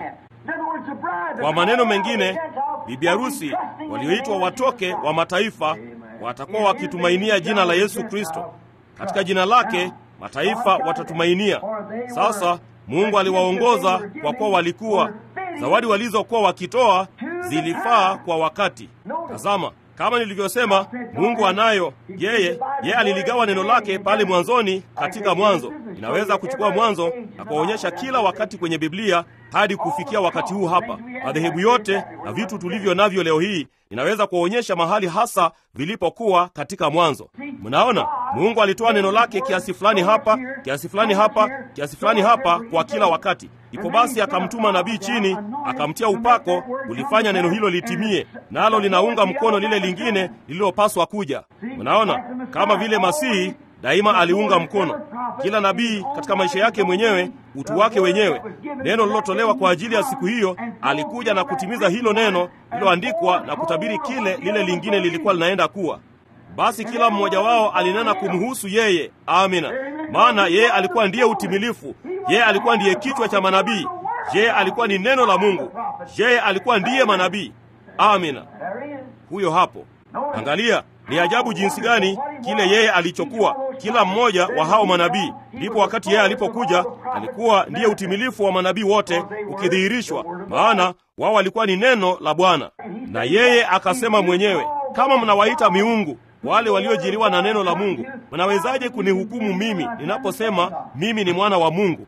Kwa maneno mengine, bibi harusi walioitwa watoke wa mataifa watakuwa wakitumainia jina la Yesu Kristo. Katika jina lake mataifa watatumainia. Sasa Mungu aliwaongoza kwa kuwa walikuwa zawadi walizokuwa wakitoa zilifaa kwa wakati. Tazama, kama nilivyosema, Mungu anayo yeye. Yeye aliligawa neno lake pale mwanzoni katika Mwanzo. Inaweza kuchukua Mwanzo na kuwaonyesha kila wakati kwenye Biblia hadi kufikia wakati huu hapa. Madhehebu yote na vitu tulivyo navyo leo hii inaweza kuwaonyesha mahali hasa vilipokuwa katika Mwanzo. Mnaona, Mungu alitoa neno lake kiasi fulani hapa, kiasi fulani hapa, kiasi fulani hapa kwa kila wakati. Ipo basi akamtuma nabii chini, akamtia upako kulifanya neno hilo litimie, nalo linaunga mkono lile lingine lililopaswa kuja. Mnaona, kama vile Masihi daima aliunga mkono kila nabii katika maisha yake mwenyewe, utu wake wenyewe. Neno lilotolewa kwa ajili ya siku hiyo, alikuja na kutimiza hilo neno lililoandikwa na kutabiri kile lile lingine lilikuwa linaenda kuwa. Basi kila mmoja wao alinena kumhusu yeye. Amina. Maana yeye alikuwa ndiye utimilifu, yeye alikuwa ndiye kichwa cha manabii, yeye alikuwa ni neno la Mungu, yeye alikuwa ndiye manabii. Amina. Huyo hapo. Angalia, ni ajabu jinsi gani kile yeye alichokuwa kila mmoja wa hao manabii. Ndipo wakati yeye alipokuja, alikuwa ndiye utimilifu wa manabii wote ukidhihirishwa, maana wao walikuwa ni neno la Bwana. Na yeye akasema mwenyewe, kama mnawaita miungu wale waliojiliwa na neno la Mungu, mnawezaje kunihukumu mimi ninaposema mimi ni mwana wa Mungu?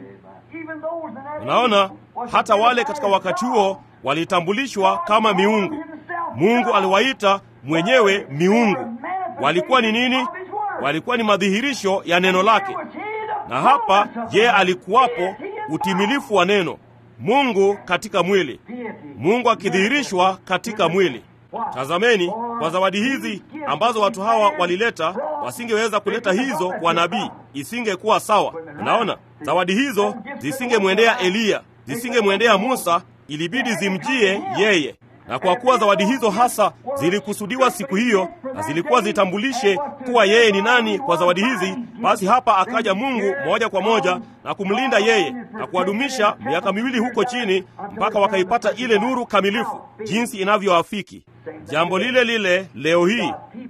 Unaona, hata wale katika wakati huo walitambulishwa kama miungu. Mungu aliwaita mwenyewe miungu. Walikuwa ni nini? Walikuwa ni madhihirisho ya neno lake, na hapa yeye alikuwapo, utimilifu wa neno Mungu katika mwili, Mungu akidhihirishwa katika mwili. Tazameni, kwa zawadi hizi ambazo watu hawa walileta, wasingeweza kuleta hizo kwa nabii, isingekuwa sawa. Unaona, zawadi hizo zisingemwendea Eliya, zisingemwendea Musa, ilibidi zimjie yeye na kwa kuwa zawadi hizo hasa zilikusudiwa siku hiyo na zilikuwa zitambulishe kuwa yeye ni nani kwa zawadi hizi, basi hapa akaja Mungu moja kwa moja na kumlinda yeye na kuwadumisha miaka miwili huko chini mpaka wakaipata ile nuru kamilifu jinsi inavyoafiki. Jambo lile lile leo hii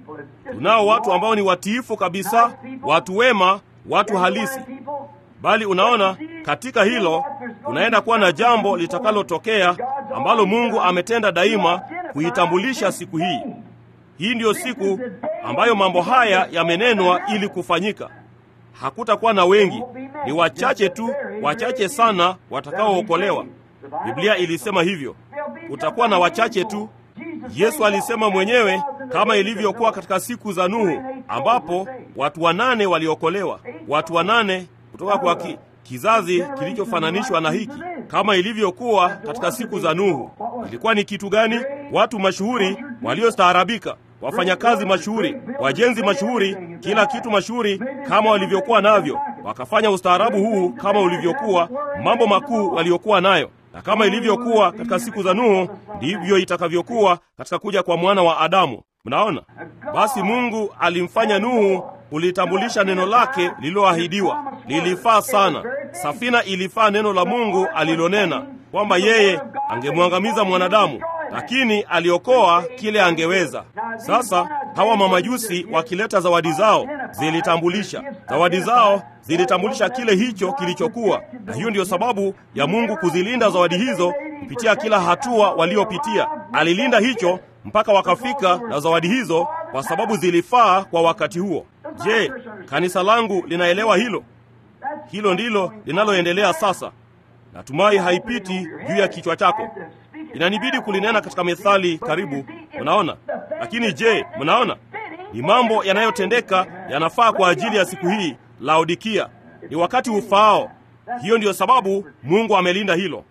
tunao watu ambao ni watiifu kabisa, watu wema, watu halisi bali unaona, katika hilo kunaenda kuwa na jambo litakalotokea ambalo Mungu ametenda daima kuitambulisha siku hii. Hii ndiyo siku ambayo mambo haya yamenenwa ili kufanyika. Hakutakuwa na wengi, ni wachache tu, wachache sana watakaookolewa. Biblia ilisema hivyo, kutakuwa na wachache tu. Yesu alisema mwenyewe, kama ilivyokuwa katika siku za Nuhu, ambapo watu wanane waliokolewa, watu wanane kutoka kwa ki, kizazi kilichofananishwa na hiki, kama ilivyokuwa katika siku za Nuhu. Ilikuwa ni kitu gani? Watu mashuhuri waliostaarabika, wafanyakazi mashuhuri, wajenzi mashuhuri, kila kitu mashuhuri kama walivyokuwa navyo, wakafanya ustaarabu huu kama ulivyokuwa, mambo makuu waliokuwa nayo na kama ilivyokuwa katika siku za Nuhu, ndivyo itakavyokuwa katika kuja kwa mwana wa Adamu. Mnaona? Basi Mungu alimfanya Nuhu kulitambulisha neno lake lililoahidiwa. Lilifaa sana. Safina ilifaa neno la Mungu alilonena kwamba yeye angemwangamiza mwanadamu, lakini aliokoa kile angeweza. Sasa hawa mamajusi wakileta zawadi zao zilitambulisha, zawadi zao zilitambulisha kile hicho kilichokuwa, na hiyo ndiyo sababu ya Mungu kuzilinda zawadi hizo kupitia kila hatua waliopitia. Alilinda hicho mpaka wakafika na zawadi hizo, kwa sababu zilifaa kwa wakati huo. Je, kanisa langu linaelewa hilo? Hilo ndilo linaloendelea sasa. Natumai haipiti juu ya kichwa chako. Inanibidi kulinena katika methali karibu, mnaona. Lakini je, mnaona ni mambo yanayotendeka yanafaa kwa ajili ya siku hii Laodikia. Ni wakati ufaao. Hiyo ndiyo sababu Mungu amelinda hilo.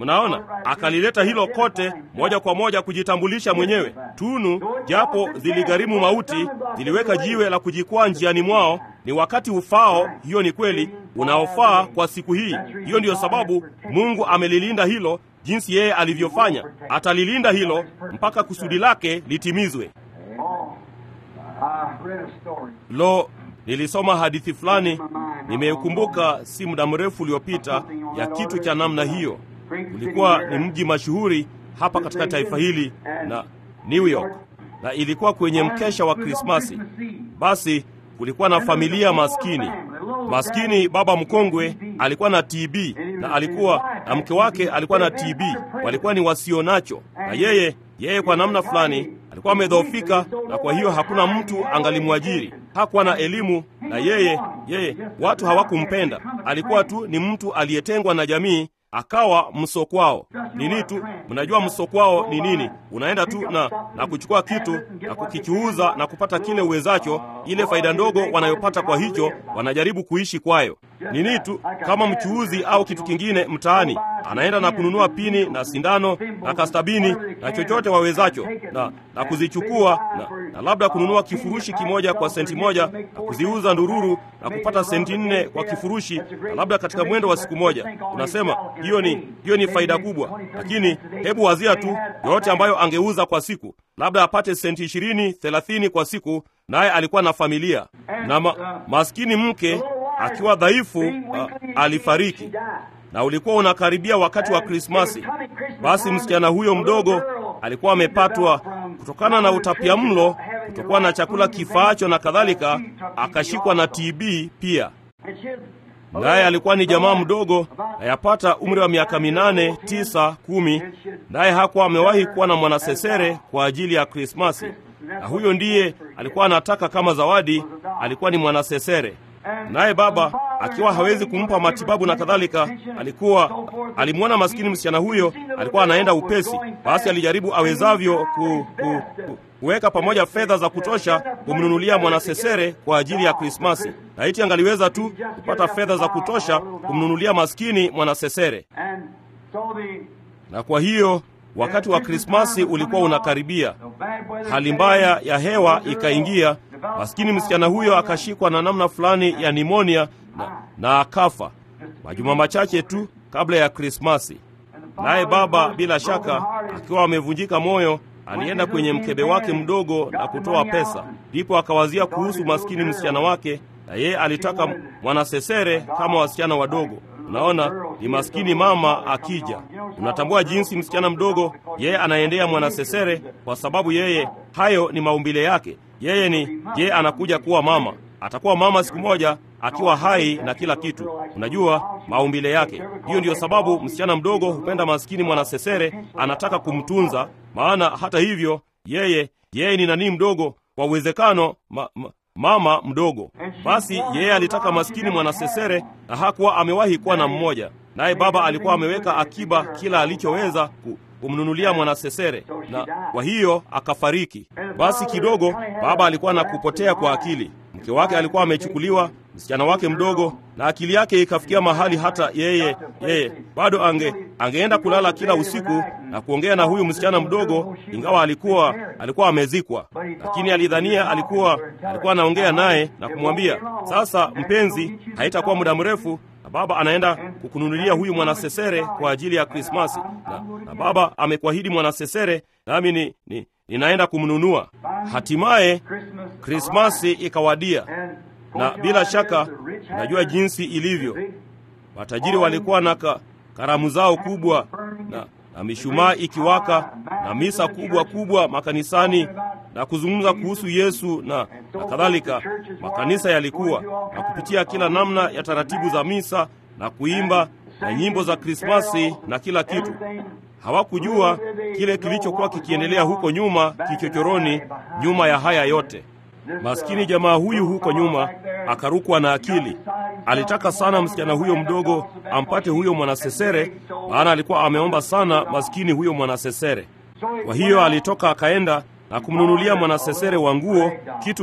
Mnaona, akalileta hilo kote moja kwa moja kujitambulisha mwenyewe. Tunu japo ziligharimu mauti, ziliweka jiwe la kujikwaa njiani mwao. Ni wakati ufao, hiyo ni kweli, unaofaa kwa siku hii. Hiyo ndiyo sababu Mungu amelilinda hilo jinsi yeye alivyofanya. Atalilinda hilo mpaka kusudi lake litimizwe. Lo, nilisoma hadithi fulani, nimeikumbuka si muda mrefu uliopita, ya kitu cha namna hiyo. Ulikuwa ni mji mashuhuri hapa katika taifa hili na New York, na ilikuwa kwenye mkesha wa Krismasi. Basi kulikuwa na familia maskini maskini. Baba mkongwe alikuwa na TB na alikuwa na mke wake alikuwa na TB, walikuwa ni wasionacho, na yeye yeye kwa namna fulani alikuwa amedhoofika, na kwa hiyo hakuna mtu angalimwajiri. Hakuwa na elimu, na yeye yeye watu hawakumpenda. Alikuwa tu ni mtu aliyetengwa na jamii, akawa msokwao. Nini tu, mnajua msokwao ni nini? Unaenda tu na, na kuchukua kitu na kukichuuza na kupata kile uwezacho, ile faida ndogo wanayopata kwa hicho, wanajaribu kuishi kwayo. Nini tu, kama mchuuzi au kitu kingine mtaani, anaenda na kununua pini na sindano na kastabini na chochote wawezacho na, na kuzichukua na, na labda kununua kifurushi kimoja kwa senti moja na kuziuza ndururu na kupata senti nne kwa kifurushi, na labda katika mwendo wa siku moja. Unasema hiyo ni hiyo ni faida kubwa, lakini hebu wazia tu yote ambayo angeuza kwa siku, labda apate senti ishirini thelathini kwa siku, naye alikuwa na familia na ma, maskini mke akiwa dhaifu uh, alifariki na ulikuwa unakaribia wakati wa Krismasi. Basi msichana huyo mdogo alikuwa amepatwa kutokana na utapia mlo, kutokuwa na chakula kifaacho na kadhalika, akashikwa na TB pia. Naye alikuwa ni jamaa mdogo, ayapata umri wa miaka minane, tisa, kumi, naye hakuwa amewahi kuwa na mwanasesere kwa ajili ya Krismasi, na huyo ndiye alikuwa anataka kama zawadi, alikuwa ni mwanasesere naye baba akiwa hawezi kumpa matibabu na kadhalika, alikuwa alimwona maskini msichana huyo, alikuwa anaenda upesi. Basi alijaribu awezavyo ku, ku, ku, kuweka pamoja fedha za kutosha kumnunulia mwanasesere kwa ajili ya Krismasi, na iti angaliweza tu kupata fedha za kutosha kumnunulia maskini mwanasesere. Na kwa hiyo wakati wa Krismasi ulikuwa unakaribia, hali mbaya ya hewa ikaingia. Maskini msichana huyo akashikwa na namna fulani ya nimonia na, na akafa majuma machache tu kabla ya Krismasi. Naye baba bila shaka akiwa amevunjika moyo, alienda kwenye mkebe wake mdogo na kutoa pesa, ndipo akawazia kuhusu maskini msichana wake, na yeye alitaka mwanasesere kama wasichana wadogo. Unaona, ni maskini mama akija. Unatambua jinsi msichana mdogo yeye anaendea mwanasesere, kwa sababu yeye, hayo ni maumbile yake. Yeye ni yeye anakuja kuwa mama, atakuwa mama siku moja akiwa hai na kila kitu. Unajua maumbile yake. Hiyo ndiyo sababu msichana mdogo hupenda maskini mwanasesere, anataka kumtunza. Maana hata hivyo yeye yeye ni nani mdogo, kwa uwezekano ma, ma, mama mdogo. Basi yeye alitaka maskini mwanasesere na hakuwa amewahi kuwa na mmoja, naye baba alikuwa ameweka akiba kila alichoweza kumnunulia mwanasesere, na kwa hiyo akafariki. Basi kidogo baba alikuwa na kupotea kwa akili. Mke wake alikuwa amechukuliwa, msichana wake mdogo, na akili yake ikafikia mahali hata yeye yeye bado ange angeenda kulala kila usiku na kuongea na huyu msichana mdogo, ingawa alikuwa alikuwa amezikwa, lakini alidhania alikuwa alikuwa anaongea naye na kumwambia, sasa mpenzi, haitakuwa muda mrefu na baba anaenda kukununulia huyu mwanasesere kwa ajili ya Krismasi, na, na baba amekuahidi mwanasesere, nami ni, ni, ninaenda kumnunua. Hatimaye Krismasi ikawadia, na bila shaka najua jinsi ilivyo. Matajiri walikuwa na ka, karamu zao kubwa na, na mishumaa ikiwaka na misa kubwa kubwa makanisani na kuzungumza kuhusu Yesu na, na kadhalika. Makanisa yalikuwa na kupitia kila namna ya taratibu za misa na kuimba na nyimbo za Krismasi na kila kitu. Hawakujua kile kilichokuwa kikiendelea huko nyuma kichochoroni, nyuma ya haya yote. Maskini jamaa huyu huko nyuma akarukwa na akili. Alitaka sana msichana huyo mdogo ampate huyo mwanasesere, maana alikuwa ameomba sana maskini huyo mwanasesere. Kwa hiyo alitoka akaenda na kumnunulia mwanasesere wa nguo, kitu ki,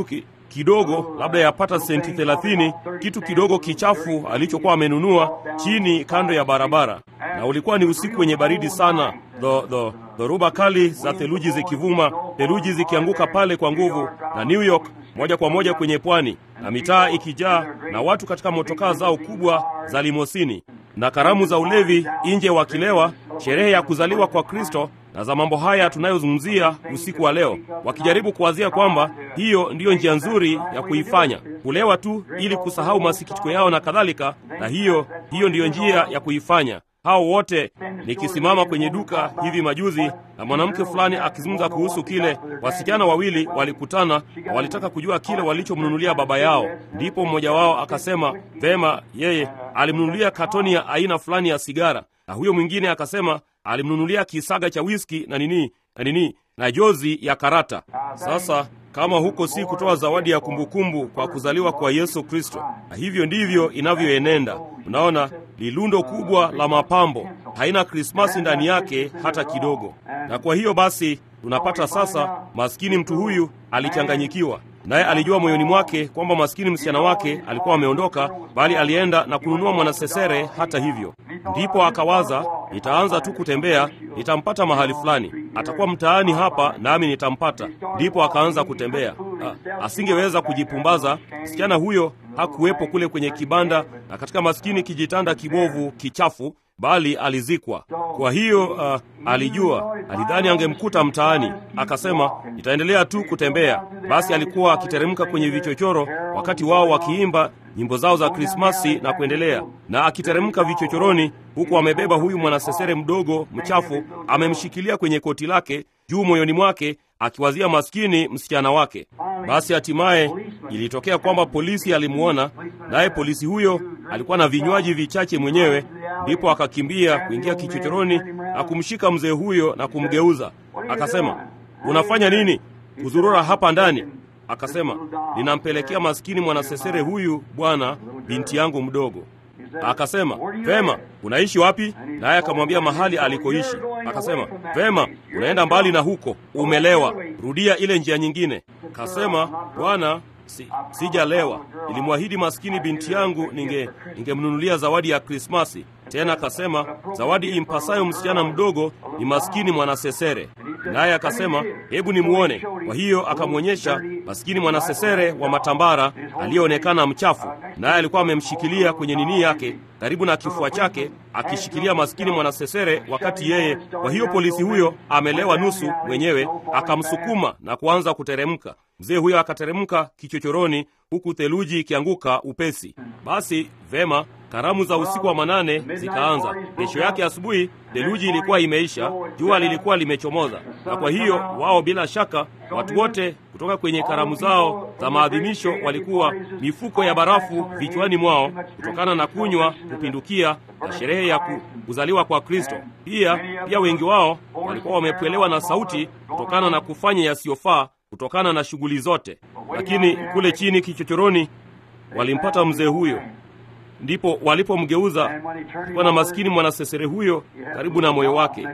kidogo, labda yapata senti thelathini, kitu kidogo kichafu alichokuwa amenunua chini kando ya barabara, na ulikuwa ni usiku wenye baridi sana, dho, dho, dhoruba kali za theluji zikivuma, theluji zikianguka pale kwa nguvu, na New York moja kwa moja kwenye pwani, na mitaa ikijaa na watu katika motokaa zao kubwa za limosini na karamu za ulevi nje wakilewa, sherehe ya kuzaliwa kwa Kristo na za mambo haya tunayozungumzia usiku wa leo, wakijaribu kuwazia kwamba hiyo ndiyo njia nzuri ya kuifanya, kulewa tu ili kusahau masikitiko yao na kadhalika, na hiyo hiyo ndiyo njia ya kuifanya. Hao wote nikisimama kwenye duka hivi majuzi na mwanamke fulani akizungumza kuhusu kile, wasichana wawili walikutana na walitaka kujua kile walichomnunulia baba yao. Ndipo mmoja wao akasema vema, yeye alimnunulia katoni ya aina fulani ya sigara, na huyo mwingine akasema alimnunulia kisaga cha wiski na nini na nini na jozi ya karata. Sasa kama huko si kutoa zawadi ya kumbukumbu kwa kuzaliwa kwa Yesu Kristo, na hivyo ndivyo inavyoenenda. Unaona, lilundo kubwa la mapambo haina Krismasi ndani yake hata kidogo. Na kwa hiyo basi tunapata sasa, maskini mtu huyu alichanganyikiwa, naye alijua moyoni mwake kwamba maskini msichana wake alikuwa ameondoka, bali alienda na kununua mwanasesere. Hata hivyo, ndipo akawaza, nitaanza tu kutembea, nitampata mahali fulani, atakuwa mtaani hapa, nami nitampata. Ndipo akaanza kutembea. A, asingeweza kujipumbaza. Msichana huyo hakuwepo kule kwenye kibanda na katika maskini kijitanda kibovu kichafu bali alizikwa. Kwa hiyo uh, alijua, alidhani angemkuta mtaani, akasema nitaendelea tu kutembea. Basi alikuwa akiteremka kwenye vichochoro wakati wao wakiimba nyimbo zao za Krismasi na kuendelea, na akiteremka vichochoroni, huku amebeba huyu mwanasesere mdogo mchafu, amemshikilia kwenye koti lake juu moyoni mwake, akiwazia maskini msichana wake. Basi hatimaye ilitokea kwamba polisi alimwona, naye polisi huyo alikuwa na vinywaji vichache mwenyewe. Ndipo akakimbia kuingia kichochoroni na kumshika mzee huyo na kumgeuza, akasema, unafanya nini kuzurura hapa ndani? Akasema, ninampelekea maskini mwanasesere huyu bwana, binti yangu mdogo. Akasema, vema, unaishi wapi? Naye akamwambia mahali alikoishi. Akasema, vema, unaenda mbali na huko, umelewa, rudia ile njia nyingine. Akasema, bwana, si, sijalewa. Nilimwahidi maskini binti yangu ninge ningemnunulia zawadi ya Krismasi. Tena akasema zawadi impasayo msichana mdogo ni maskini mwanasesere. Naye akasema hebu nimuone. Kwa hiyo akamwonyesha maskini mwanasesere wa matambara aliyeonekana mchafu, naye alikuwa amemshikilia kwenye nini yake karibu na kifua chake, akishikilia maskini mwanasesere, wakati yeye. Kwa hiyo polisi huyo amelewa nusu mwenyewe, akamsukuma na kuanza kuteremka. Mzee huyo akateremka kichochoroni, huku theluji ikianguka upesi. Basi vema, karamu za usiku wa manane zikaanza. Kesho yake asubuhi theluji ilikuwa imeisha, jua lilikuwa limechomoza, na kwa hiyo wao bila shaka, watu wote kutoka kwenye karamu zao za maadhimisho walikuwa mifuko ya barafu vichwani mwao kutokana na kunywa kupindukia na sherehe ya kuzaliwa kwa Kristo. Pia pia wengi wao walikuwa wamepwelewa na sauti kutokana na kufanya yasiyofaa kutokana na shughuli zote. Lakini kule chini kichochoroni walimpata mzee huyo, ndipo walipomgeuza kuwa na maskini mwanasesere huyo karibu na moyo wake.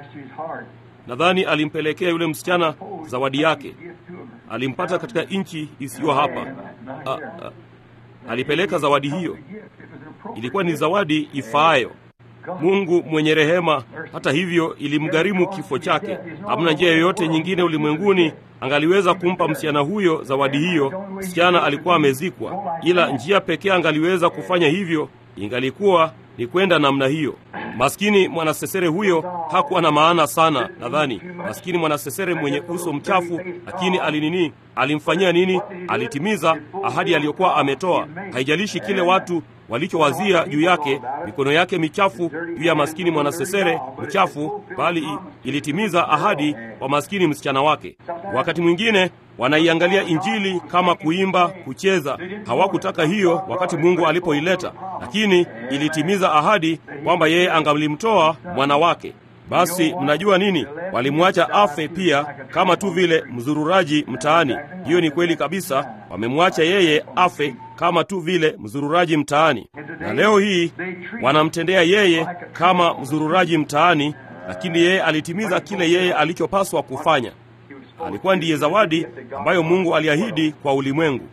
Nadhani alimpelekea yule msichana zawadi yake, alimpata katika nchi isiyo hapa. A, a, alipeleka zawadi hiyo, ilikuwa ni zawadi ifaayo. Mungu mwenye rehema, hata hivyo, ilimgharimu kifo chake. Hamna njia yoyote nyingine ulimwenguni angaliweza kumpa msichana huyo zawadi hiyo. Msichana alikuwa amezikwa, ila njia pekee angaliweza kufanya hivyo ingalikuwa ni kwenda namna hiyo. Maskini mwanasesere huyo hakuwa na maana sana, nadhani. Maskini mwanasesere mwenye uso mchafu, lakini alinini, alimfanyia nini? Alitimiza ahadi aliyokuwa ametoa. Haijalishi kile watu walichowazia juu yake, mikono yake michafu juu ya maskini mwanasesere mchafu, bali ilitimiza ahadi kwa maskini msichana wake. Wakati mwingine wanaiangalia Injili kama kuimba, kucheza. Hawakutaka hiyo wakati Mungu alipoileta, lakini ilitimiza ahadi kwamba yeye angalimtoa mwana wake. Basi mnajua nini? Walimwacha afe pia, kama tu vile mzururaji mtaani. Hiyo ni kweli kabisa, wamemwacha yeye afe kama tu vile mzururaji mtaani, na leo hii wanamtendea yeye kama mzururaji mtaani, lakini yeye alitimiza kile yeye alichopaswa kufanya. Alikuwa ndiye zawadi ambayo Mungu aliahidi kwa ulimwengu.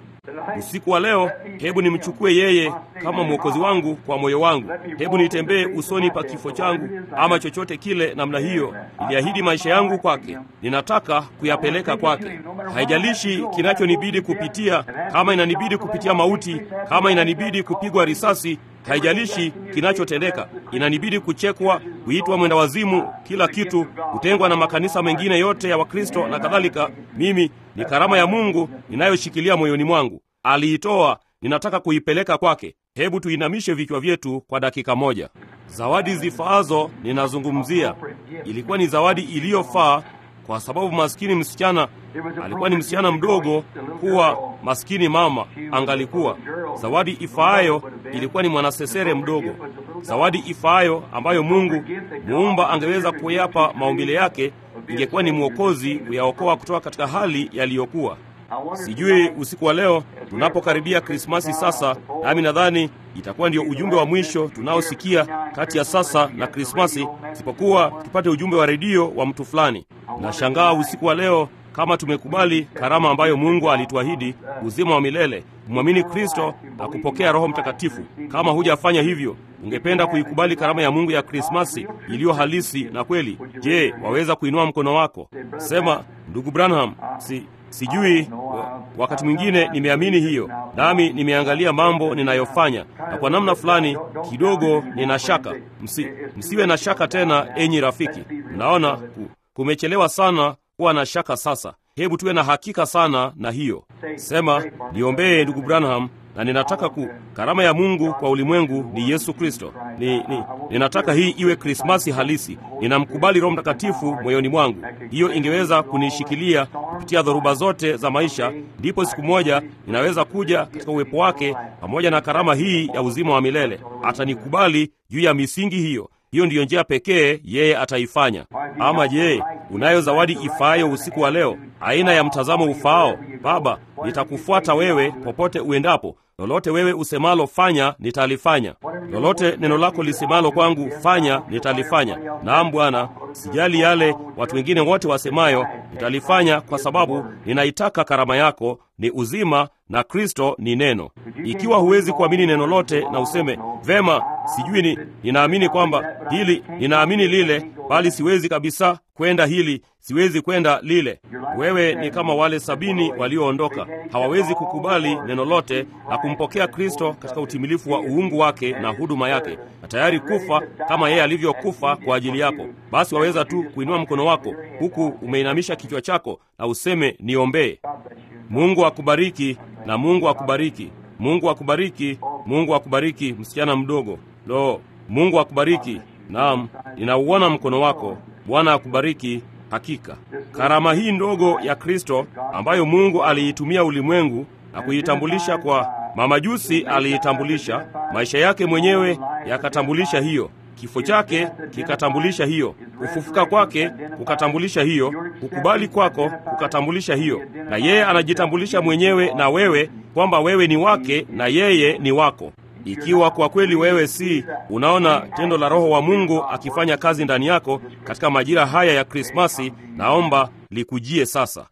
usiku wa leo, hebu nimchukue yeye kama mwokozi wangu kwa moyo wangu. Hebu nitembee usoni pa kifo changu, ama chochote kile namna hiyo. Niliahidi maisha yangu kwake, ninataka kuyapeleka kwake. Haijalishi kinachonibidi kupitia, kama inanibidi kupitia mauti, kama inanibidi kupigwa risasi haijalishi kinachotendeka, inanibidi kuchekwa, kuitwa mwenda wazimu, kila kitu, kutengwa na makanisa mengine yote ya Wakristo na kadhalika. Mimi ni karama ya Mungu ninayoshikilia moyoni mwangu. Aliitoa, ninataka kuipeleka kwake. Hebu tuinamishe vichwa vyetu kwa dakika moja. Zawadi zifaazo ninazungumzia, ilikuwa ni zawadi iliyofaa kwa sababu maskini msichana alikuwa ni msichana mdogo, kuwa maskini mama angalikuwa. Zawadi ifaayo ilikuwa ni mwanasesere mdogo, zawadi ifaayo ambayo Mungu muumba angeweza kuyapa maumbile yake, ingekuwa ni mwokozi kuyaokoa kutoka katika hali yaliyokuwa. Sijui usiku wa leo tunapokaribia Krismasi sasa, nami nadhani itakuwa ndio ujumbe wa mwisho tunaosikia kati ya sasa na Krismasi, sipokuwa tupate ujumbe wa redio wa mtu fulani. Nashangaa usiku wa leo kama tumekubali karama ambayo Mungu alituahidi, uzima wa milele, kumwamini Kristo na kupokea Roho Mtakatifu. Kama hujafanya hivyo, ungependa kuikubali karama ya Mungu ya Krismasi iliyo halisi na kweli, je, waweza kuinua mkono wako? Sema, ndugu Branham, si sijui wa, wakati mwingine nimeamini hiyo, nami nimeangalia mambo ninayofanya, na kwa namna fulani kidogo nina shaka. Msi, msiwe na shaka tena, enyi rafiki. Mnaona kumechelewa sana kuwa na shaka sasa. Hebu tuwe na hakika sana na hiyo. Sema, niombee ndugu Branham, na ninataka ku karama ya Mungu kwa ulimwengu ni Yesu Kristo. Ni, ni, ninataka hii iwe Krismasi halisi. Ninamkubali Roho Mtakatifu moyoni mwangu. Hiyo ingeweza kunishikilia kupitia dhoruba zote za maisha, ndipo siku moja ninaweza kuja katika uwepo wake pamoja na karama hii ya uzima wa milele. Atanikubali juu ya misingi hiyo. Hiyo ndiyo njia pekee yeye ataifanya. Ama je, unayo zawadi ifaayo usiku wa leo, aina ya mtazamo ufaao? Baba, nitakufuata wewe popote uendapo. Lolote wewe usemalo fanya, nitalifanya. Lolote neno lako lisemalo kwangu fanya, nitalifanya. Naam Bwana, sijali yale watu wengine wote wasemayo, nitalifanya kwa sababu ninaitaka karama yako ni uzima na Kristo ni neno. Ikiwa huwezi kuamini neno lote na useme vema, sijui ni ninaamini kwamba hili, ninaamini lile, bali siwezi kabisa kwenda hili, siwezi kwenda lile. Wewe ni kama wale sabini walioondoka, hawawezi kukubali neno lote na kumpokea Kristo katika utimilifu wa uungu wake na huduma yake, na tayari kufa kama yeye alivyokufa kwa ajili yako. Basi waweza tu kuinua mkono wako huku umeinamisha kichwa chako na useme niombee. Mungu akubariki na Mungu akubariki. Mungu akubariki. Mungu akubariki, msichana mdogo. Lo, Mungu akubariki. Naam, ninauona mkono wako. Bwana akubariki. Hakika karama hii ndogo ya Kristo ambayo Mungu aliitumia ulimwengu na kuitambulisha kwa mamajusi, aliitambulisha maisha yake mwenyewe yakatambulisha hiyo kifo chake kikatambulisha hiyo, kufufuka kwake kukatambulisha hiyo, kukubali kwako kukatambulisha hiyo, na yeye anajitambulisha mwenyewe na wewe kwamba wewe ni wake na yeye ni wako. Ikiwa kwa kweli wewe si, unaona tendo la Roho wa Mungu akifanya kazi ndani yako katika majira haya ya Krismasi, naomba likujie sasa.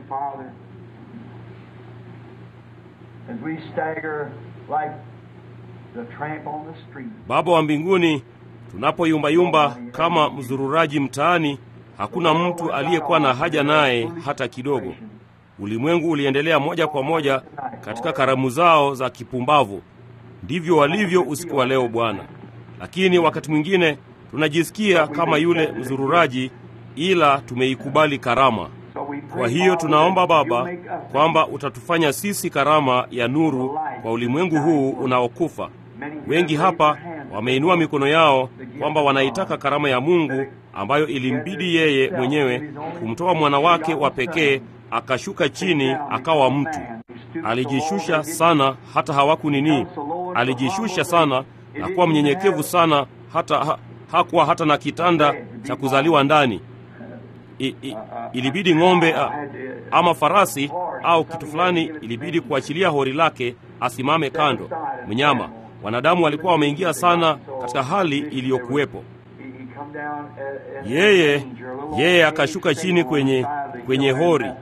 Baba wa mbinguni, tunapoyumbayumba kama mzururaji mtaani, hakuna mtu aliyekuwa na haja naye hata kidogo. Ulimwengu uliendelea moja kwa moja katika karamu zao za kipumbavu. Ndivyo walivyo usiku wa leo Bwana, lakini wakati mwingine tunajisikia kama yule mzururaji, ila tumeikubali karama. Kwa hiyo tunaomba Baba kwamba utatufanya sisi karama ya nuru kwa ulimwengu huu unaokufa. Wengi hapa wameinua mikono yao kwamba wanaitaka karama ya Mungu ambayo ilimbidi yeye mwenyewe kumtoa mwana wake wa pekee akashuka chini akawa mtu. Alijishusha sana hata hawaku nini, alijishusha sana na kuwa mnyenyekevu sana hata ha, hakuwa hata na kitanda cha kuzaliwa ndani. I, i, ilibidi ng'ombe a, ama farasi au kitu fulani, ilibidi kuachilia hori lake asimame kando mnyama. Wanadamu walikuwa wameingia sana katika hali iliyokuwepo. Yeye yeye akashuka chini kwenye kwenye hori.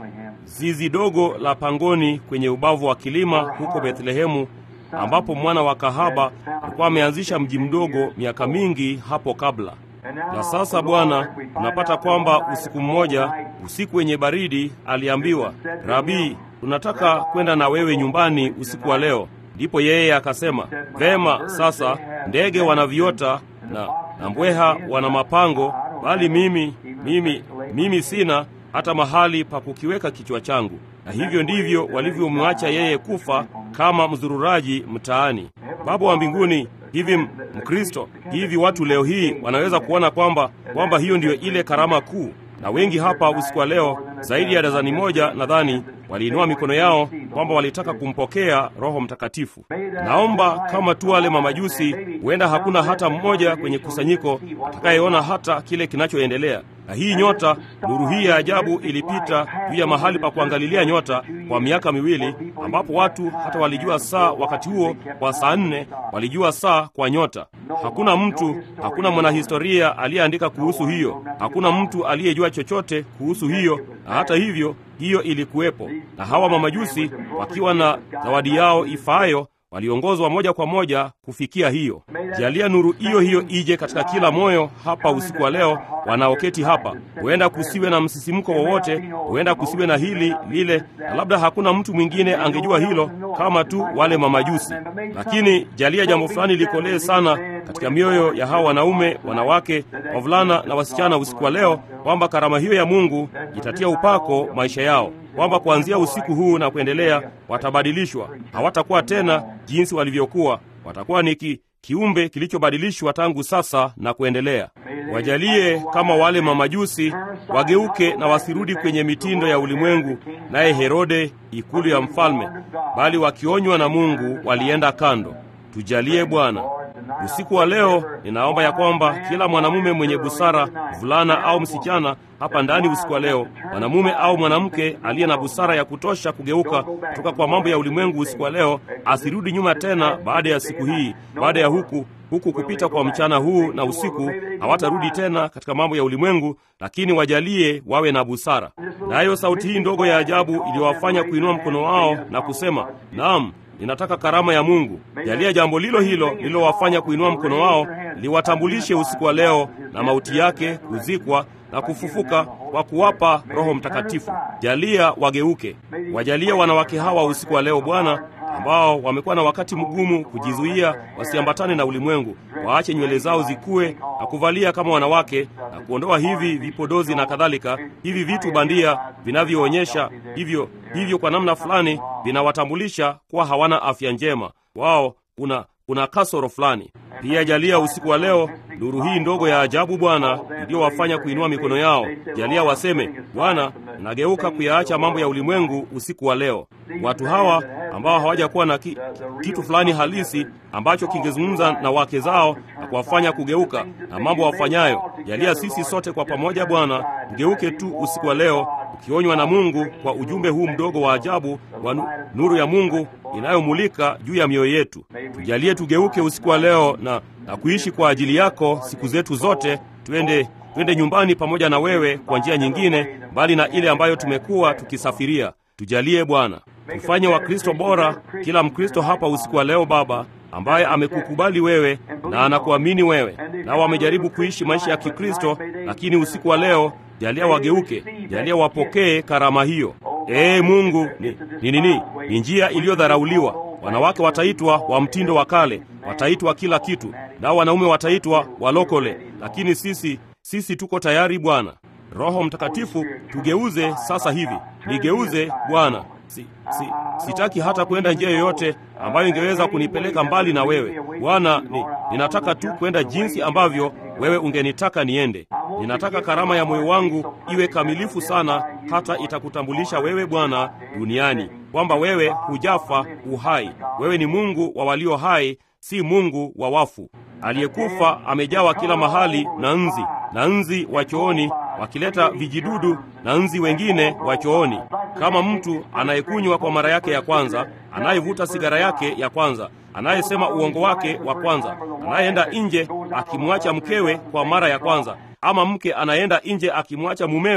zizi dogo la pangoni kwenye ubavu wa kilima huko Bethlehemu, ambapo mwana wa kahaba alikuwa ameanzisha mji mdogo miaka mingi hapo kabla. Na sasa Bwana, tunapata kwamba usiku mmoja, usiku wenye baridi, aliambiwa, Rabii, tunataka kwenda na wewe nyumbani usiku wa leo. Ndipo yeye akasema, vema, sasa ndege wana viota na, na mbweha wana mapango, bali mimi mimi mimi sina hata mahali pa kukiweka kichwa changu. Na hivyo ndivyo walivyomwacha yeye kufa kama mzururaji mtaani. Baba wa mbinguni, hivi Mkristo, hivi watu leo hii wanaweza kuona kwamba kwamba hiyo ndiyo ile karama kuu. Na wengi hapa usiku wa leo, zaidi ya dazani moja nadhani, waliinua mikono yao kwamba walitaka kumpokea Roho Mtakatifu. Naomba kama tu wale mamajusi, huenda hakuna hata mmoja kwenye kusanyiko atakayeona hata kile kinachoendelea. Na hii nyota, nuru hii ya ajabu ilipita juu ya mahali pa kuangalilia nyota kwa miaka miwili, ambapo watu hata walijua saa wakati huo kwa saa nne, walijua saa kwa nyota. Hakuna mtu, hakuna mwanahistoria aliyeandika kuhusu hiyo, hakuna mtu aliyejua chochote kuhusu hiyo, na hata hivyo hiyo ilikuwepo, na hawa mamajusi wakiwa na zawadi yao ifaayo waliongozwa moja kwa moja kufikia hiyo. Jalia nuru hiyo hiyo ije katika kila moyo hapa usiku wa leo, wanaoketi hapa. Huenda kusiwe na msisimko wowote, huenda kusiwe na hili lile, na labda hakuna mtu mwingine angejua hilo kama tu wale mamajusi, lakini jalia jambo fulani likolee sana katika mioyo ya hawa wanaume, wanawake, wavulana na wasichana usiku wa leo, kwamba karama hiyo ya Mungu itatia upako maisha yao kwamba kuanzia usiku huu na kuendelea watabadilishwa. Hawatakuwa tena jinsi walivyokuwa, watakuwa ni ki, kiumbe kilichobadilishwa tangu sasa na kuendelea. Wajalie kama wale mamajusi wageuke na wasirudi kwenye mitindo ya ulimwengu, naye Herode ikulu ya mfalme, bali wakionywa na Mungu walienda kando. Tujalie Bwana. Usiku wa leo ninaomba ya kwamba kila mwanamume mwenye busara, mvulana au msichana hapa ndani usiku wa leo, mwanamume au mwanamke aliye na busara ya kutosha kugeuka kutoka kwa mambo ya ulimwengu usiku wa leo, asirudi nyuma tena baada ya siku hii, baada ya huku huku kupita kwa mchana huu na usiku, hawatarudi tena katika mambo ya ulimwengu, lakini wajalie wawe na busara. Nayo sauti hii ndogo ya ajabu iliyowafanya kuinua mkono wao na kusema, naam ninataka karama ya Mungu. Jalia jambo lilo hilo lililowafanya kuinua mkono wao liwatambulishe usiku wa leo na mauti yake, kuzikwa na kufufuka kwa kuwapa Roho Mtakatifu. Jalia wageuke. Wajalia wanawake hawa usiku wa leo Bwana, ambao wamekuwa na wakati mgumu kujizuia wasiambatane na ulimwengu, waache nywele zao zikue na kuvalia kama wanawake na kuondoa hivi vipodozi na kadhalika, hivi vitu bandia vinavyoonyesha hivyo hivyo, kwa namna fulani vinawatambulisha kuwa hawana afya njema. Wao kuna kuna kasoro fulani. Pia jalia usiku wa leo nuru hii ndogo ya ajabu Bwana, iliyowafanya kuinua mikono yao. Jalia waseme, Bwana, nageuka kuyaacha mambo ya ulimwengu usiku wa leo. Watu hawa ambao hawajakuwa na ki, kitu fulani halisi ambacho kingezungumza na wake zao na kuwafanya kugeuka na mambo wafanyayo, jalia sisi sote kwa pamoja Bwana tugeuke tu usiku wa leo, ukionywa na Mungu kwa ujumbe huu mdogo wa ajabu wa nuru ya Mungu inayomulika juu ya mioyo yetu. Tujalie tugeuke usiku wa leo na, na kuishi kwa ajili yako siku zetu zote. Twende twende nyumbani pamoja na wewe kwa njia nyingine mbali na ile ambayo tumekuwa tukisafiria. Tujalie Bwana, tufanye Wakristo bora, kila Mkristo hapa usiku wa leo Baba, ambaye amekukubali wewe na anakuamini wewe, nao wamejaribu kuishi maisha ya Kikristo, lakini usiku wa leo jalia wageuke, jalia wapokee karama hiyo. Ee Mungu, ni ni nini? Ni njia iliyodharauliwa. Wanawake wataitwa wa mtindo wa kale, wataitwa kila kitu, nao wanaume wataitwa walokole, lakini sisi sisi tuko tayari Bwana. Roho Mtakatifu, tugeuze sasa hivi. Nigeuze Bwana. Si, si, sitaki hata kwenda njia yoyote ambayo ingeweza kunipeleka mbali na wewe Bwana. Ni, ninataka tu kwenda jinsi ambavyo wewe ungenitaka niende. Ninataka karama ya moyo wangu iwe kamilifu sana, hata itakutambulisha wewe Bwana duniani, kwamba wewe hujafa, uhai. Wewe ni Mungu wa walio hai, si Mungu wa wafu. Aliyekufa amejawa kila mahali na nzi, na nzi wa chooni wakileta vijidudu na nzi wengine wa chooni, kama mtu anayekunywa kwa mara yake ya kwanza, anayevuta sigara yake ya kwanza, anayesema uongo wake wa kwanza, anayeenda nje akimwacha mkewe kwa mara ya kwanza, ama mke anayeenda nje akimwacha mumewe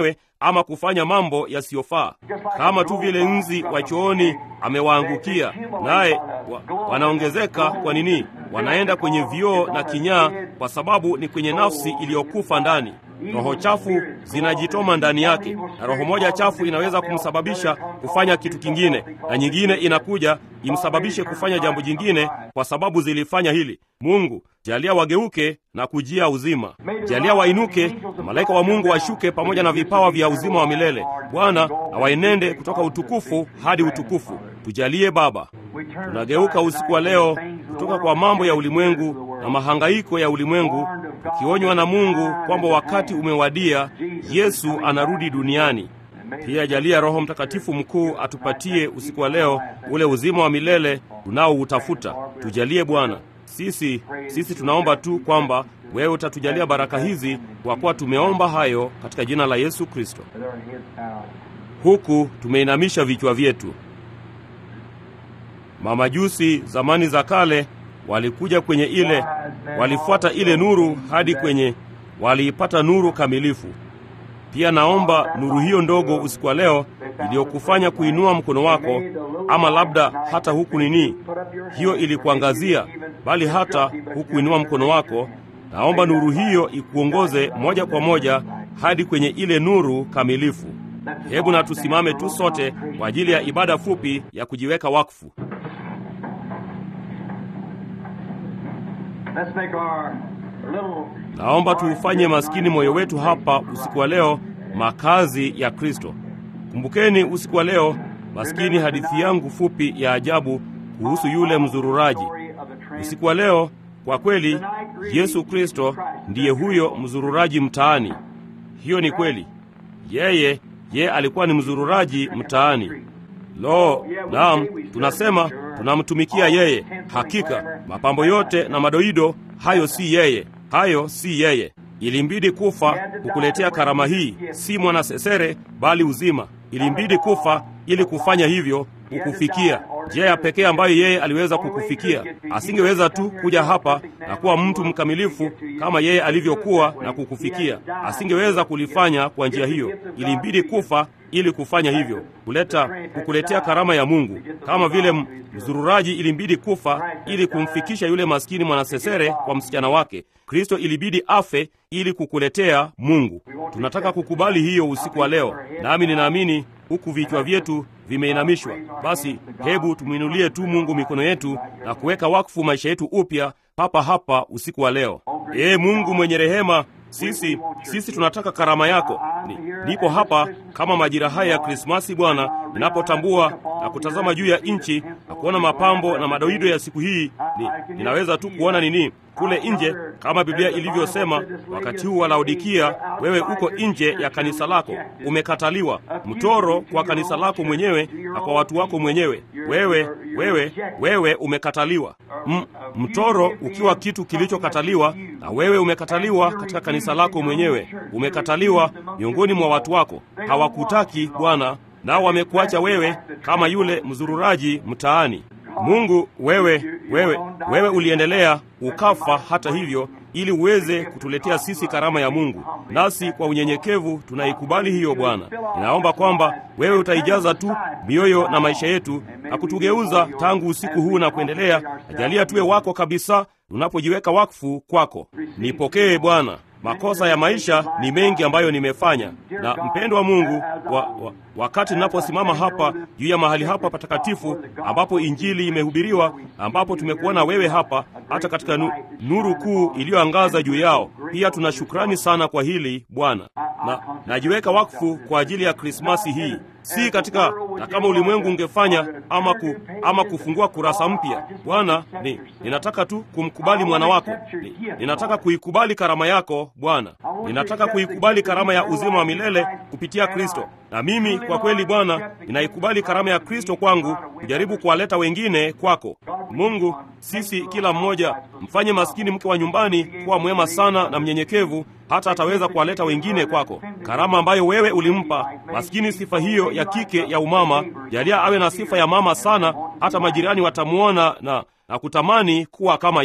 ama kufanya mambo yasiyofaa, kama tu vile nzi wa chooni amewaangukia, naye wa, wanaongezeka. Kwa nini? Wanaenda kwenye vioo na kinyaa, kwa sababu ni kwenye nafsi iliyokufa ndani. Roho chafu zinajitoma ndani yake, na roho moja chafu inaweza kumsababisha kufanya kitu kingine, na nyingine inakuja imsababishe kufanya jambo jingine, kwa sababu zilifanya hili. Mungu jalia wageuke na kujia uzima, jalia wainuke na malaika wa Mungu washuke pamoja na vipawa vya uzima wa milele. Bwana na waenende kutoka utukufu hadi utukufu. Tujalie Baba. Tunageuka usiku wa leo kutoka kwa mambo ya ulimwengu na mahangaiko ya ulimwengu, tukionywa na Mungu kwamba wakati umewadia, Yesu anarudi duniani. Pia jalia Roho Mtakatifu mkuu atupatie usiku wa leo ule uzima wa milele tunaoutafuta. Tujalie Bwana. Sisi sisi tunaomba tu kwamba wewe utatujalia baraka hizi, kwa kuwa tumeomba hayo katika jina la Yesu Kristo. Huku tumeinamisha vichwa vyetu. Mamajusi zamani za kale walikuja kwenye ile, walifuata ile nuru hadi kwenye, waliipata nuru kamilifu. Pia naomba nuru hiyo ndogo usiku wa leo iliyokufanya kuinua mkono wako, ama labda hata huku nini, hiyo ilikuangazia, bali hata hukuinua mkono wako. Naomba nuru hiyo ikuongoze moja kwa moja hadi kwenye ile nuru kamilifu. Hebu na tusimame tu sote kwa ajili ya ibada fupi ya kujiweka wakfu. Naomba tuufanye maskini moyo wetu hapa usiku wa leo makazi ya Kristo. Kumbukeni usiku wa leo, maskini, hadithi yangu fupi ya ajabu kuhusu yule mzururaji. Usiku wa leo, kwa kweli, Yesu Kristo ndiye huyo mzururaji mtaani. Hiyo ni kweli, yeye yeye alikuwa ni mzururaji mtaani. Lo, naam, tunasema tunamtumikia yeye. Hakika mapambo yote na madoido hayo si yeye, hayo si yeye. Ilimbidi kufa kukuletea karama hii, si mwanasesere bali uzima. Ilimbidi kufa ili kufanya hivyo, kukufikia njia ya pekee ambayo yeye aliweza kukufikia. Asingeweza tu kuja hapa na kuwa mtu mkamilifu kama yeye alivyokuwa na kukufikia. Asingeweza kulifanya kwa njia hiyo. Ilimbidi kufa ili kufanya hivyo, kuleta kukuletea karama ya Mungu, kama vile mzururaji ilimbidi kufa ili kumfikisha yule maskini mwanasesere kwa msichana wake. Kristo ilibidi afe ili kukuletea Mungu. Tunataka kukubali hiyo usiku wa leo, nami ninaamini huku vichwa vyetu vimeinamishwa, basi hebu tumwinulie tu Mungu mikono yetu na kuweka wakfu maisha yetu upya papa hapa usiku wa leo. Ee Mungu mwenye rehema, sisi sisi tunataka karama yako. Ni, nipo hapa kama majira haya ya Krismasi Bwana, ninapotambua na kutazama juu ya nchi na kuona mapambo na madoido ya siku hii, ni, ninaweza tu kuona nini kule nje, kama Biblia ilivyosema, wakati huu wa Laodikia, wewe uko nje ya kanisa lako, umekataliwa, mtoro kwa kanisa lako mwenyewe na kwa watu wako mwenyewe. Wewe wewe wewe umekataliwa, M, mtoro ukiwa kitu kilichokataliwa, na wewe umekataliwa katika kanisa lako mwenyewe, umekataliwa miongoni mwa watu wako. Hawakutaki Bwana, nao wamekuacha wewe kama yule mzururaji mtaani. Mungu, wewe wewe wewe uliendelea ukafa, hata hivyo, ili uweze kutuletea sisi karama ya Mungu, nasi kwa unyenyekevu tunaikubali hiyo. Bwana, ninaomba kwamba wewe utaijaza tu mioyo na maisha yetu na kutugeuza tangu usiku huu na kuendelea. Najalia tuwe wako kabisa tunapojiweka wakfu kwako. Nipokee Bwana. Makosa ya maisha ni mengi ambayo nimefanya, na mpendwa Mungu, wa, wa, wakati ninaposimama hapa juu ya mahali hapa patakatifu ambapo injili imehubiriwa, ambapo tumekuona wewe hapa, hata katika nu, nuru kuu iliyoangaza juu yao, pia tuna shukrani sana kwa hili Bwana, na najiweka wakfu kwa ajili ya Krismasi hii si katika na kama ulimwengu ungefanya ama, ku, ama kufungua kurasa mpya Bwana, ni ninataka tu kumkubali mwana wako ni, ninataka kuikubali karama yako Bwana, ninataka kuikubali karama ya uzima wa milele kupitia Kristo. Na mimi kwa kweli Bwana, ninaikubali karama ya Kristo kwangu, kujaribu kuwaleta wengine kwako. Mungu, sisi kila mmoja mfanye maskini mke wa nyumbani kuwa mwema sana na mnyenyekevu, hata ataweza kuwaleta wengine kwako, karama ambayo wewe ulimpa maskini. Sifa hiyo ya kike ya umama, jalia awe na sifa ya mama sana, hata majirani watamwona na na kutamani kuwa kama yeye.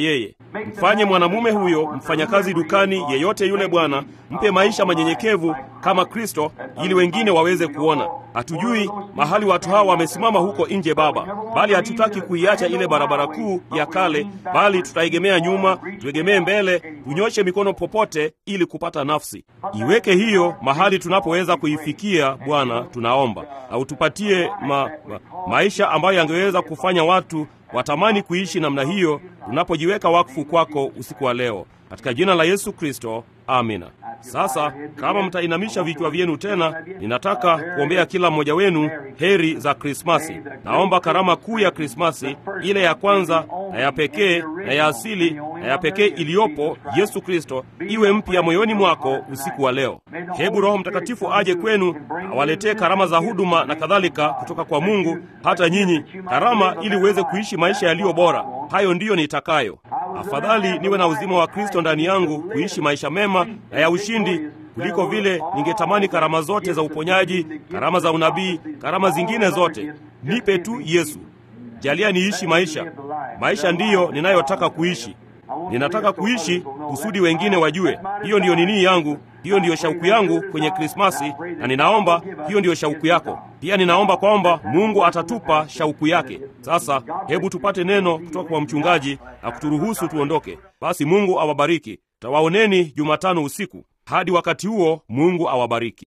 mfanye mwanamume huyo mfanyakazi dukani yeyote yule bwana mpe maisha manyenyekevu kama kristo ili wengine waweze kuona hatujui mahali watu hawa wamesimama huko nje baba bali hatutaki kuiacha ile barabara kuu ya kale bali tutaegemea nyuma tuegemee mbele tunyoshe mikono popote ili kupata nafsi iweke hiyo mahali tunapoweza kuifikia bwana tunaomba na utupatie ma, ma, maisha ambayo yangeweza kufanya watu watamani kuishi namna hiyo tunapojiweka wakfu kwako usiku wa leo katika jina la yesu kristo amina sasa kama mtainamisha vichwa vyenu tena ninataka kuombea kila mmoja wenu heri za krismasi naomba karama kuu ya krismasi ile ya kwanza na ya pekee na ya asili na ya pekee iliyopo yesu kristo iwe mpya moyoni mwako usiku wa leo hebu roho mtakatifu aje kwenu awaletee karama za huduma na kadhalika kutoka kwa mungu hata nyinyi karama ili uweze kuishi maisha yaliyo bora hayo ndiyo nitakayo afadhali niwe na uzima wa kristo ndani yangu kuishi maisha mema na ya ushindi kuliko vile ningetamani karama zote za uponyaji karama za unabii karama zingine zote nipe tu yesu jalia niishi maisha maisha ndiyo ninayotaka kuishi ninataka kuishi kusudi wengine wajue hiyo ndiyo nini yangu hiyo ndiyo shauku yangu kwenye krismasi na ninaomba hiyo ndiyo shauku yako pia ninaomba kwamba mungu atatupa shauku yake sasa hebu tupate neno kutoka kwa mchungaji na kuturuhusu tuondoke basi mungu awabariki tawaoneni jumatano usiku hadi wakati huo mungu awabariki